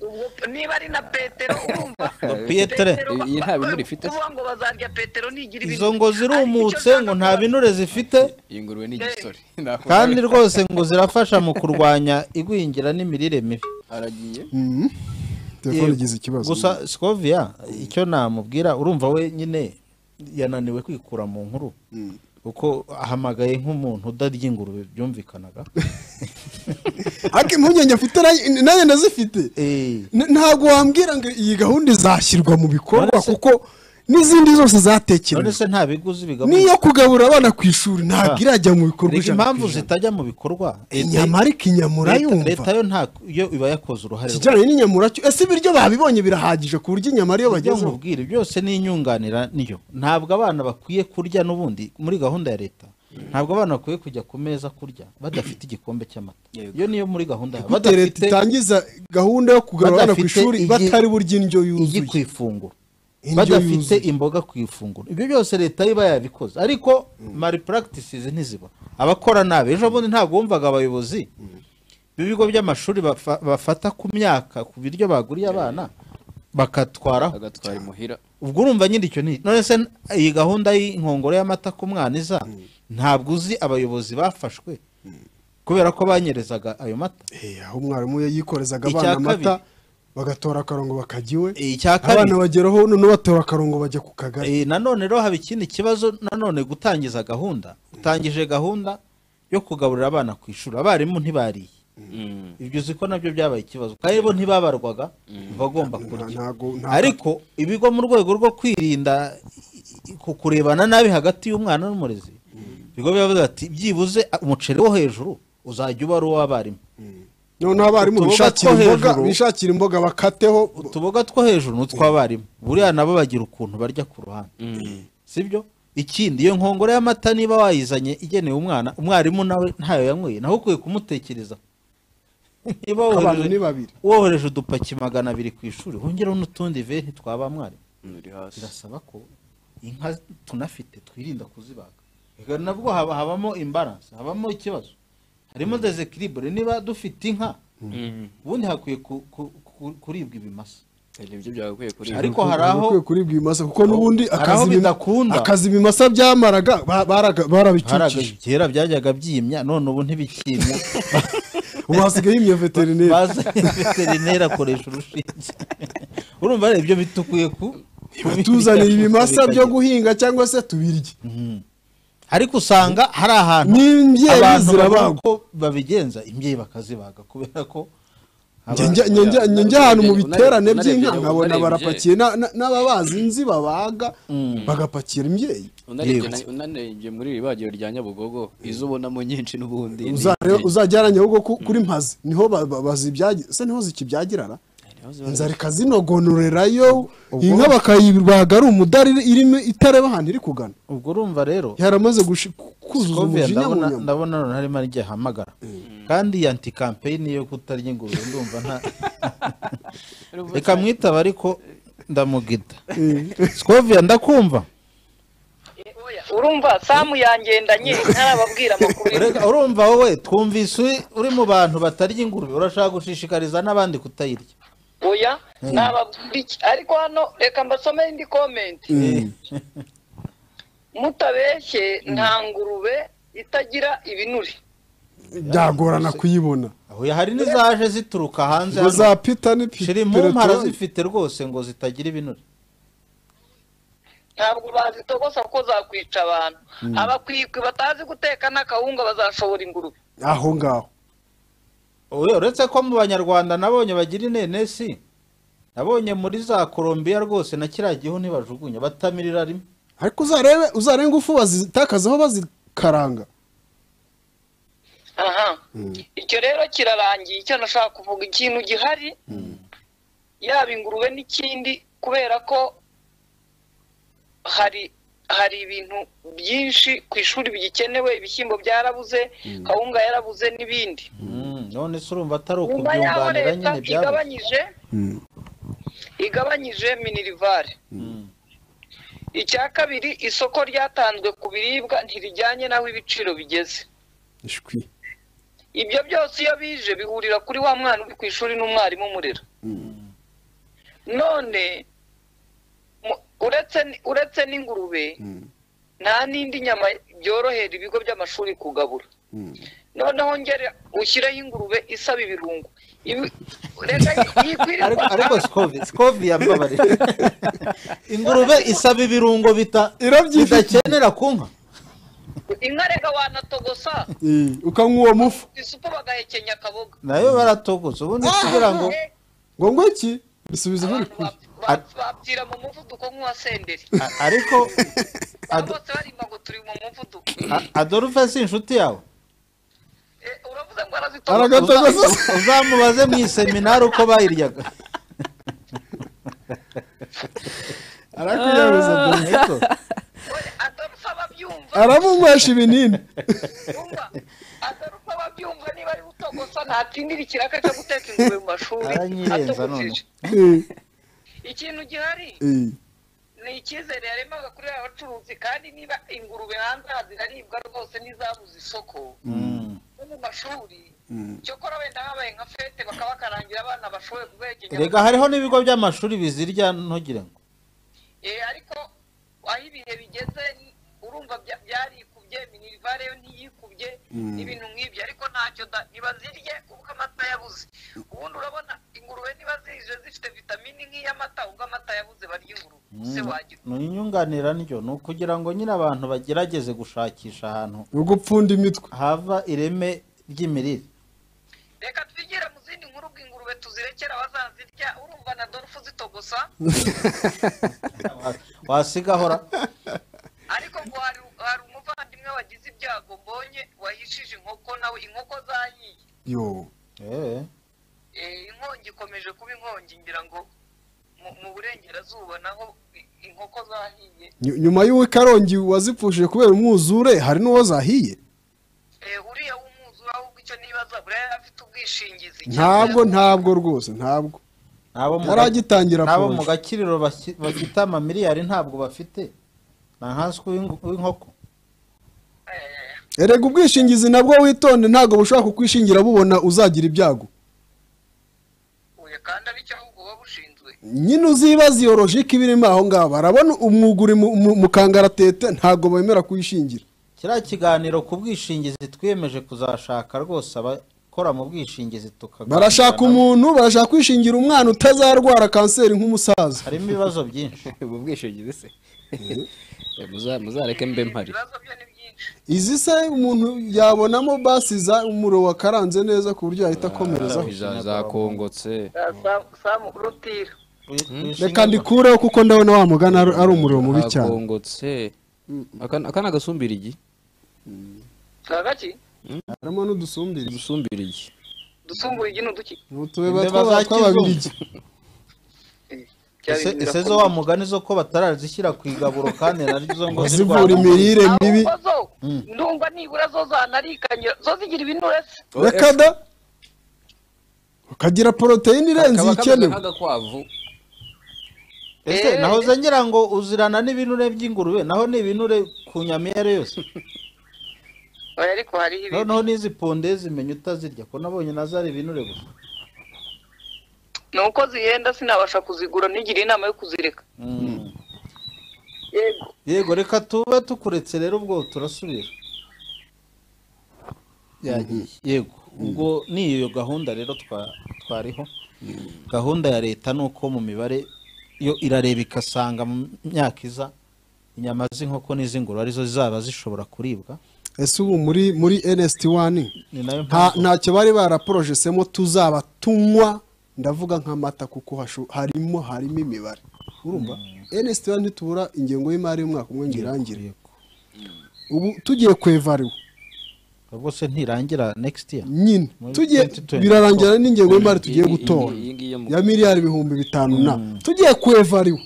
Ubwo- niba ari na petero urumva Ngo piyetere. Petero- Iyi nta binure ifite. kuvuga ngo bazarya petero ntigira izo ngo zirumutse ngo nta binure zifite iyi ngurube ni igisore kandi rwose ngo zirafasha mu kurwanya igwingira n'imirire mibi aragiye telefone Yego. igize ikibazo gusa sikovia icyo namubwira urumva we nyine yananiwe kwikura mu nkuru kuko ahamagaye nk'umuntu udarya ingurube byumvikanaga ariko impungenge afite nayo- nayo ndazifite N- ntabwo wambwira ngo iyi gahunda izashyirwa mu bikorwa kuko n'izindi zose none zatekerejwe se nta biguzi bigabuka n'iyo kugaburira abana ku ishuri ntabwo Ah. irajya mu bikorwa Erega ijana impamvu ku ijana. zitajya mu bikorwa inyama ariko inyamura Leta- yumva leta yo nta yo iba yakoze uruhare ikijyanye n'inyamura cyo ese ibiryo babibonye birahagije ku buryo inyama ariyo ibyo bagezeho nkubwire byose ni inyunganira niyo ntabwo abana bakwiye kurya n'ubundi muri gahunda ya leta ntabwo abana bakwiye kujya ku meza kurya badafite igikombe cy'amata iyo niyo muri gahunda yayo. gute leta itangiza gahunda yo kugarura abana ku badafite ishuri igi- batari burya indyo igi yuzuye ku ifunguro Indyo badafite yuzuye. imboga ku ifunguro ibyo byose leta iba yabikoze ariko mari practices ntiziba abakora nabi ejo bundi ntabwo wumvaga abayobozi b'ibigo by'amashuri bafa- bafata ku myaka ku biryo baguriye abana bakatwaraho agatwara imuhira ubwo urumva nyine icyo ni none se iyi gahunda y'inkongoro y'amata ku mwana iza ntabwo uzi abayobozi bafashwe kubera ko banyerezaga ayo mata aho umwarimu yayikorezaga Icya abana amata kabiri. bagatora akarongo bakajya iwe icya kabiri. abana bageraho noneho batora akarongo bajya ku kagari Eh, nanone rero haba ikindi kibazo nanone gutangiza gahunda utangije gahunda yo kugaburira abana ku ishuri abarimu ntibariye ibyo uzi ko nabyo byabaye ikibazo kandi bo ntibabarwaga bagomba kurya ariko ibigo mu rwego rwo kwirinda i- i- ku- kurebana nabi hagati y'umwana n'umurezi ibigo bivuga ati byibuze a- umuceri wo hejuru uzajya uba ari uw'abarimu noneho abarimu Utuboga bishakira two imboga hejuru. bishakira imboga bakateho utuboga two hejuru ni utw'abarimu buriya nabo bagira ukuntu barya ku ruhande sibyo ikindi iyo nkongoro y'amata niba wayizanye igenewe umwana umwarimu nawe ntayo yanyweye naho ukwiye kumutekereza niba Abantu wohereje- ni babiri. wohereje udupaki magana abiri ku ishuri wongereho n'utundi venti twa ba mwarimu birasaba ko inka tunafite twirinda kuzibaga Ega nabwo haba- habamo imbaranse habamo ikibazo harimo desekiribure niba dufite inka ubundi hakwiye ku- ku- ku- kuribwa ibimasa nibyo byagakwiye kuribwa ariko hari aho Bakwiye kuribwa ibimasa kuko n'ubundi Hari aho akazi bim- bidakunda. akazi ibimasa byamaraga ba- haraga baraga- barabicukije kera byajyaga byimya none ubu ntibikimya ubu hasigaye yimye veterineri baza veterineri akoresha urushinge urumva rero ibyo bita ukwiye ku tuzaniye ibimasa byo kubikagira. guhinga cyangwa se tubirye ariko usanga hari ahantu N'imbyeyi abantu zirabagwa. babona uko babigenza imbyeyi bakazibaga kubera ko Njye njya- njye njya- njye njya ahantu mu biterane unarebye- by'inka unarebye- nkabona unarebye- barapakiye na- na- n'ababazi nzi babaga bagapakira imbyeyi unarebye na- unarebye muri iri bagiro rya nyabugogo izo ubonamo nyinshi n'ubundi ni Uzareba- imbyeyi. uzajya aranya ahubwo ku- kuri mpazi niho ba- ba- bazibyagira se niho zikibyagirana inzara ikazinogonorerayo inka bakayibaga ari umudari irimo itareba ahantu iri kugana ubwo urumva rero yaramaze gushi- kuzuza Scovia umujinya mu ndabona nyama ndabona none harimo n'igihe ahamagara kandi iyi anti kampeyini yo kutarya ingurube ndumva nta reka mwitaba ariko ndamugida Scovia ndakumva urumva samu yangendanye ntarababwira amakuru Urega- urumva wowe twumvise uri- uri mu bantu batarya ingurube urashaka gushishikariza n'abandi kutayirya oya Mm. ntababwira iki ariko hano reka mbasome indi komenti mutabeshye nta ngurube itagira ibinure byagorana kuyibona Oya, hari n'izaje zituruka hanze Ngo za pita ni pi- shira impumara peretori. zifite rwose ngo zitagira ibinure ntabwo bazitogosa kuko zakwica abantu Mm. abakwikwi batazi guteka n'akawunga bazashobora ingurube aho ngaho Oya, uretse ko mu banyarwanda nabonye bagira inenesi nabonye muri za Colombia rwose na kiriya gihu ntibajugunya batamirira rimwe ariko uzarebe uzarebe ingufu bazitakazaho bazikaranga aha icyo rero kirarangiye icyo nashaka kuvuga ikintu gihari yaba ingurube n'ikindi kubera ko hari hari ibintu byinshi ku ishuri bigikenewe ibishyimbo byarabuze kawunga yarabuze n'ibindi Mm, none se urumva atari nyuma y'aho ukubyunganira leta nyine byabuze igabanyije igabanyije minirivare icya kabiri isoko ryatanzwe ku biribwa ntirijyanye n'aho ibiciro bigeze ishwi ibyo byose iyo bije bihurira kuri wa mwana uri ku ishuri n'umwarimu umurera none mu- uretse n- uretse n'ingurube nta n'indi nyama byorohera ibigo by'amashuri kugabura noneho ngere ushyireho ingurube isaba ibirungo Ibi- reka yikwirirwa- ariko ariko scovi scovi yambabarira ingurube isaba ibirungo bita bidakenera ku nka inka reka wanatogosa ukanywa uwo mufu isupu bagahekenya akaboga nayo baratogoza ubundi kugira ngo ngo ngo iki bisubiza muri kuri bapfira mu muvuduko nk'uwa senderi A- ariko Ado- bose barimba ngo turi mu muvuduko A- adolphe si inshuti yawe uravuze ngo Uza- arazitogosa uzamubaze mu iseminari uko bayiryaga arakuyabuza Ariko, aramunywesha ibinini gusa ntatindira ikiraka cyo guteka ingurube mu mashuri aranyirenza none Eh, ikintu gihari eh. ni icyizere yaremaga kuri aba bacuruzi kandi niba ingurube hanze aha ziraribwa rwose ntizabuze isoko no mu mashuri cyokora wenda habaye nka fete bakaba bakarangira abana bashoboye kubegenya rega hariho n'ibigo by'amashuri bizirya ntugire ngo Eh, ariko aho ibihe bigeze ni- urumva bya- byarikubye minivare yo ntiyikubye Mm. n'ibintu nk'ibyo ariko ntacyo da- ntibazirye kuko amata yabuze ubundi urabona ingurube niba zije zifite vitamini nk'iy'amata ubwo amata yabuze barya ingurube se wagira ni inyunganira ndyo ni ukugira ngo nyine abantu bagerageze gushakisha ahantu ni ugupfunda imitwe hava ireme ry'imirire reka twigire mu zindi nkuru ubwo ingurube tuzirekera abazazirya urumva na dorufu zitogosa wasigahora ariko ngo hari hari umuvandimwe wagize ibyago mbonye wahishije inkoko nawe inkoko zayiye yo eh Eh, inkongi ikomeje kuba inkongi ngira ngo mu- mu burengerazuba naho i- inkoko zahiye Nyu- nyuma y'uwo karongi wazipfushije kubera umwuzure hari n'uwo zahiye Eh, uriya w'umwuzura ahubwo icyo nibaza buriya yari afite ubwishingizi ntabwo ntabwo rwose ntabwo nabo mu Yaragitangira nabo mu poroje. gakiriro baki- bafite amamiliyari ntabwo bafite ni nkanswe w'inkoko erega ubwishingizi nabwo witonde ntabwo bushobora kukwishingira bubona uzagira ibyago nyine uzibaza iyo logike iba irimo aho ngaho barabona umwuguri mu- mu- mu kangaratete ntabwo bemera kuyishingira kiriya kiganiro ku bwishingizi twiyemeje kuzashaka rwose abakora mu bwishingizi tukaganira barashaka nabo. umuntu barashaka kwishingira umwana utazarwara kanseri nk'umusaza harimo ibibazo byinshi mu bwishingizi se Muza- muzareke mbe mpari izi se umuntu yabonamo basi za umuriro wakaranze neza ku buryo yahita akomerezaho Za- zakongotse samu rutira reka ndikureho kuko ndabona wa mugana ari- ari umuriro mubi cyane zakongotse Aka- aka ni agasumbirigi kagaki harimo n'udusumbiri udusumbirigi dusumbuye igi n'uduki utubeba twaba tw'ababirigi Ese- ese zo wa mugani zo ko batararizishyira ku igaburo kandi naryo ngo Zivura imirire mibi. ahubwo zo ndumva nibura zo zanarikanye zo zigira ibinure se reka da ukagira poroteyine irenze kaba kameze ikenewe nk'agakwavu ese naho ze ngira ngo uzirana n'ibinure by'ingurube naho ni ibinure ku nyama iyo ari yo yose oya ariko hariho ibi noneho n'izi ponde zimenya utazirya ko nabonye nazo ari ibinure gusa ni uko zihenda sinabasha kuzigura ntigire inama yo kuzireka Mm. yego yego reka tube tukuretse rero ubwo turasubira yagiye yego ubwo ni iyo gahunda rero twa- twariho gahunda ya leta ni uko mu mibare yo irareba igasanga mu myaka iza inyama z'inkoko n'iz'ingurube arizo zizaba zishobora kuribwa ese ubu muri muri nsd wani ni nayo nta- mpamvu ntacyo bari baraporojisemo tuzaba tunywa ndavuga nk'amata kuko hasho- harimo harimo imibare urumva nsd wani ntitubura ingengo y'imari y'umwaka umwe ngo irangire ubu tugiye ku evariwe rwose ntirangira next year nyine Muri tugiye 2024. birarangira n'ingengo y'imari tugiye gutora iyi ngiyi yo mu- ya miliyari ibihumbi bitanu na tugiye ku evariwe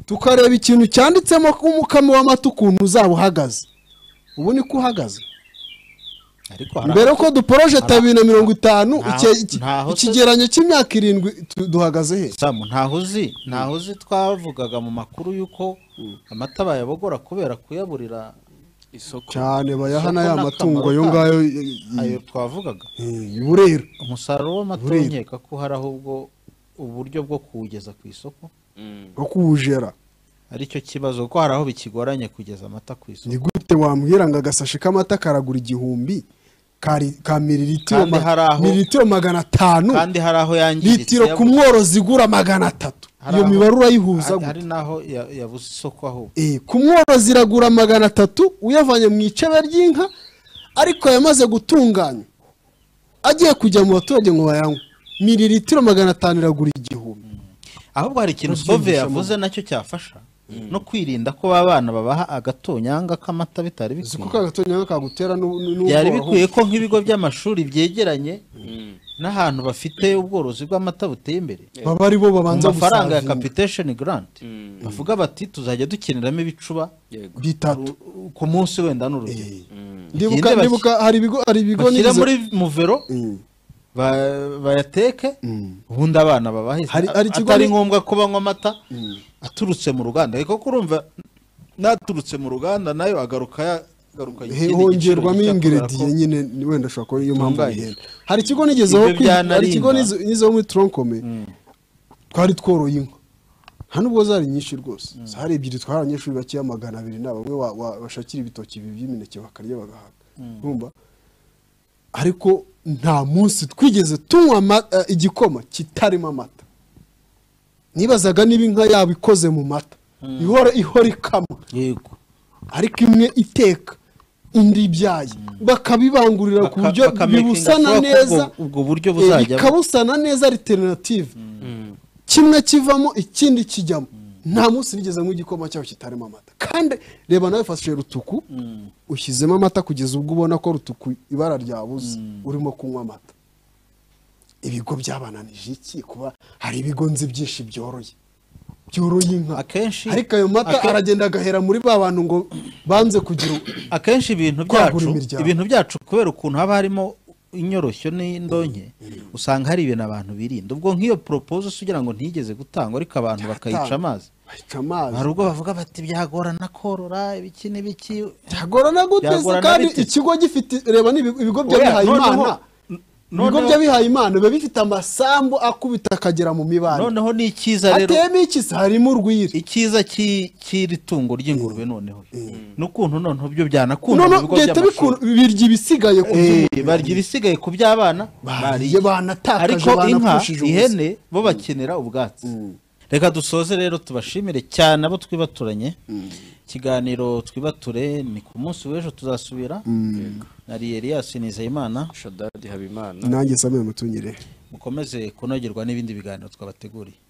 tukareba ikintu cyanditsemo ko umukamo w'amata ukuntu uzaba uhagaze ubu niko uhagaze hari mbere ko duporoje abiri na mirongo itanu Ntaho- ike- iki- ntaho se- ikigeranyo cy'imyaka irindwi tu- duhagaze he samu ntaho uzi ntaho uzi twavugaga mu makuru y'uko amata bayabogora kubera kuyaburira isoko cyane bayahana Isoko ya n'akamaro matungo ayo kayo. ngayo ayo twavugaga burera umusaruro w'amata Burera. nkeka ko hari ahubwo uburyo bwo kuwugeza ku isoko wo kuwujera aricyo kibazo kuko hari aho bikigoranye kugeza amata ku isoko ni gute wambwira ngo agasashi k'amata karagura igihumbi kari- ka miliritiro Kandi ma- hari aho- miliritiro magana atanu kandi hari aho yangiritse litiro ku yabuze. mworozi igura magana atatu Hari iyo aho- mibare urayihuza hari- gute hari n'aho ya- yabuze isoko ahubwo Eh, ku mworozi iragura magana atatu uyavanye mu icebe ry'inka ariko yamaze gutunganywa agiye kujya mu baturage ngo bayanywe miliritiro magana atanu iragura igihumbi ahubwo hari ikintu Ntubyumvishe sove mama. yavuze nacyo cyafasha no kwirinda ko ba bana babaha agatonyanga k'amata bitari kuko bikwiye agatonyanga kagutera n'u- n'u- n'ubwoba byari bikwiye ko nk'ibigo by'amashuri byegeranye n'ahantu bafite ubworozi bw'amata buteye imbere baba ari bo babanza mu mafaranga ya gusavinga. capitation grant bavuga bati tuzajya dukeneramo ibicuba yego bitatu ku munsi wenda n'urugero ndibuka Igende ndibuka hari ibigo hari ibigo bashyire n'izo- muri muvero ba- bayateke ubundi abana babahe Hari- hari ikigo atari ni- ngombwa ko banywa amata aturutse mu ruganda ariko kurumva n'aturutse mu ruganda nayo agaruka ya- agaruka He- ikindi giciro hongerwamo gishya ingrediye kubera ko- nyine ni- wenda ashobora kuba ariyo mpamvu Bitunganye. bigenda hari ikigo nigezeho Ibyo kwi- byanarinda. hari ikigo nizo- nizeho muri tronkome twari tworoye inka nta nubwo zari nyinshi rwose hari ebyiri twari abanyeshuri bakeya magana abiri na bamwe wa- wa- bashakira ibitoki ibi by'imineke bakarya bagahaga urumva ariko nta munsi twigeze tunywa ama- eh, igikoma kitarimo amata nibazaga niba inka yaba ikoze mu mata ihora ihora ikama yego ariko imwe iteka indi ibyaye bakabibangurira ku Baka- buryo bakamakinga bibusana sure ko neza ubwo- ubwo buryo eh, buzajya bu- bikabusana neza alternative kimwe kivamo ikindi kijyamo nta munsi nigeze mu igikoma cyaho kitarimo amata kandi reba nawe fashe rutuku ushyizemo amata kugeza ubwo ubona ko rutuku ibara ryabuze urimo kunywa amata ibigo byabananije iki kuba hari ibigo nzi byinshi byoroye byoroye inka akenshi ariko ayo mata ake- aragenda agahera muri ba bantu ngo banze kugira akenshi ibintu Kwagura byacu imiryango. ibintu byacu kubera ukuntu haba harimo inyoroshyo n'indonke usanga hari ibintu abantu birinda ubwo nk'iyo proposal se ugira ngo ntigeze gutangwa ariko abantu bakayica amazi bayica amazi hari ubwo bavuga bati byagorana korora ibiki n'ibiki byagorana gute se Byagorana kandi bite? ikigo gifite reba n'ibigo ibigo by'abihaye Oya, noneho- imana ibigo noneho- by'abihaye imana biba bifite amasambu akubita akagera mu mibare noneho ni icyiza rero ateyemo ikisa harimo urwiri icyiza cy'i- cy'iri tungo ry'ingurube noneho n'ukuntu noneho byo byanakunda mu noneho bigo leta by'amashuri biku- birya ibisigaye ku Eh, by'umuriro. barya ibisigaye ku by'abana bariye. banatakaje, ariko inka banapushije ubusa. ihene bo bakenera ubwatsi reka dusoze rero tubashimire cyane abo twibaturanye ikiganiro twibature ni ku munsi w'ejo tuzasubira nari Elias Nizeyimana shadadi habimana nanjye samira mutunyerere mukomeze kunogerwa n'ibindi biganiro twabateguriye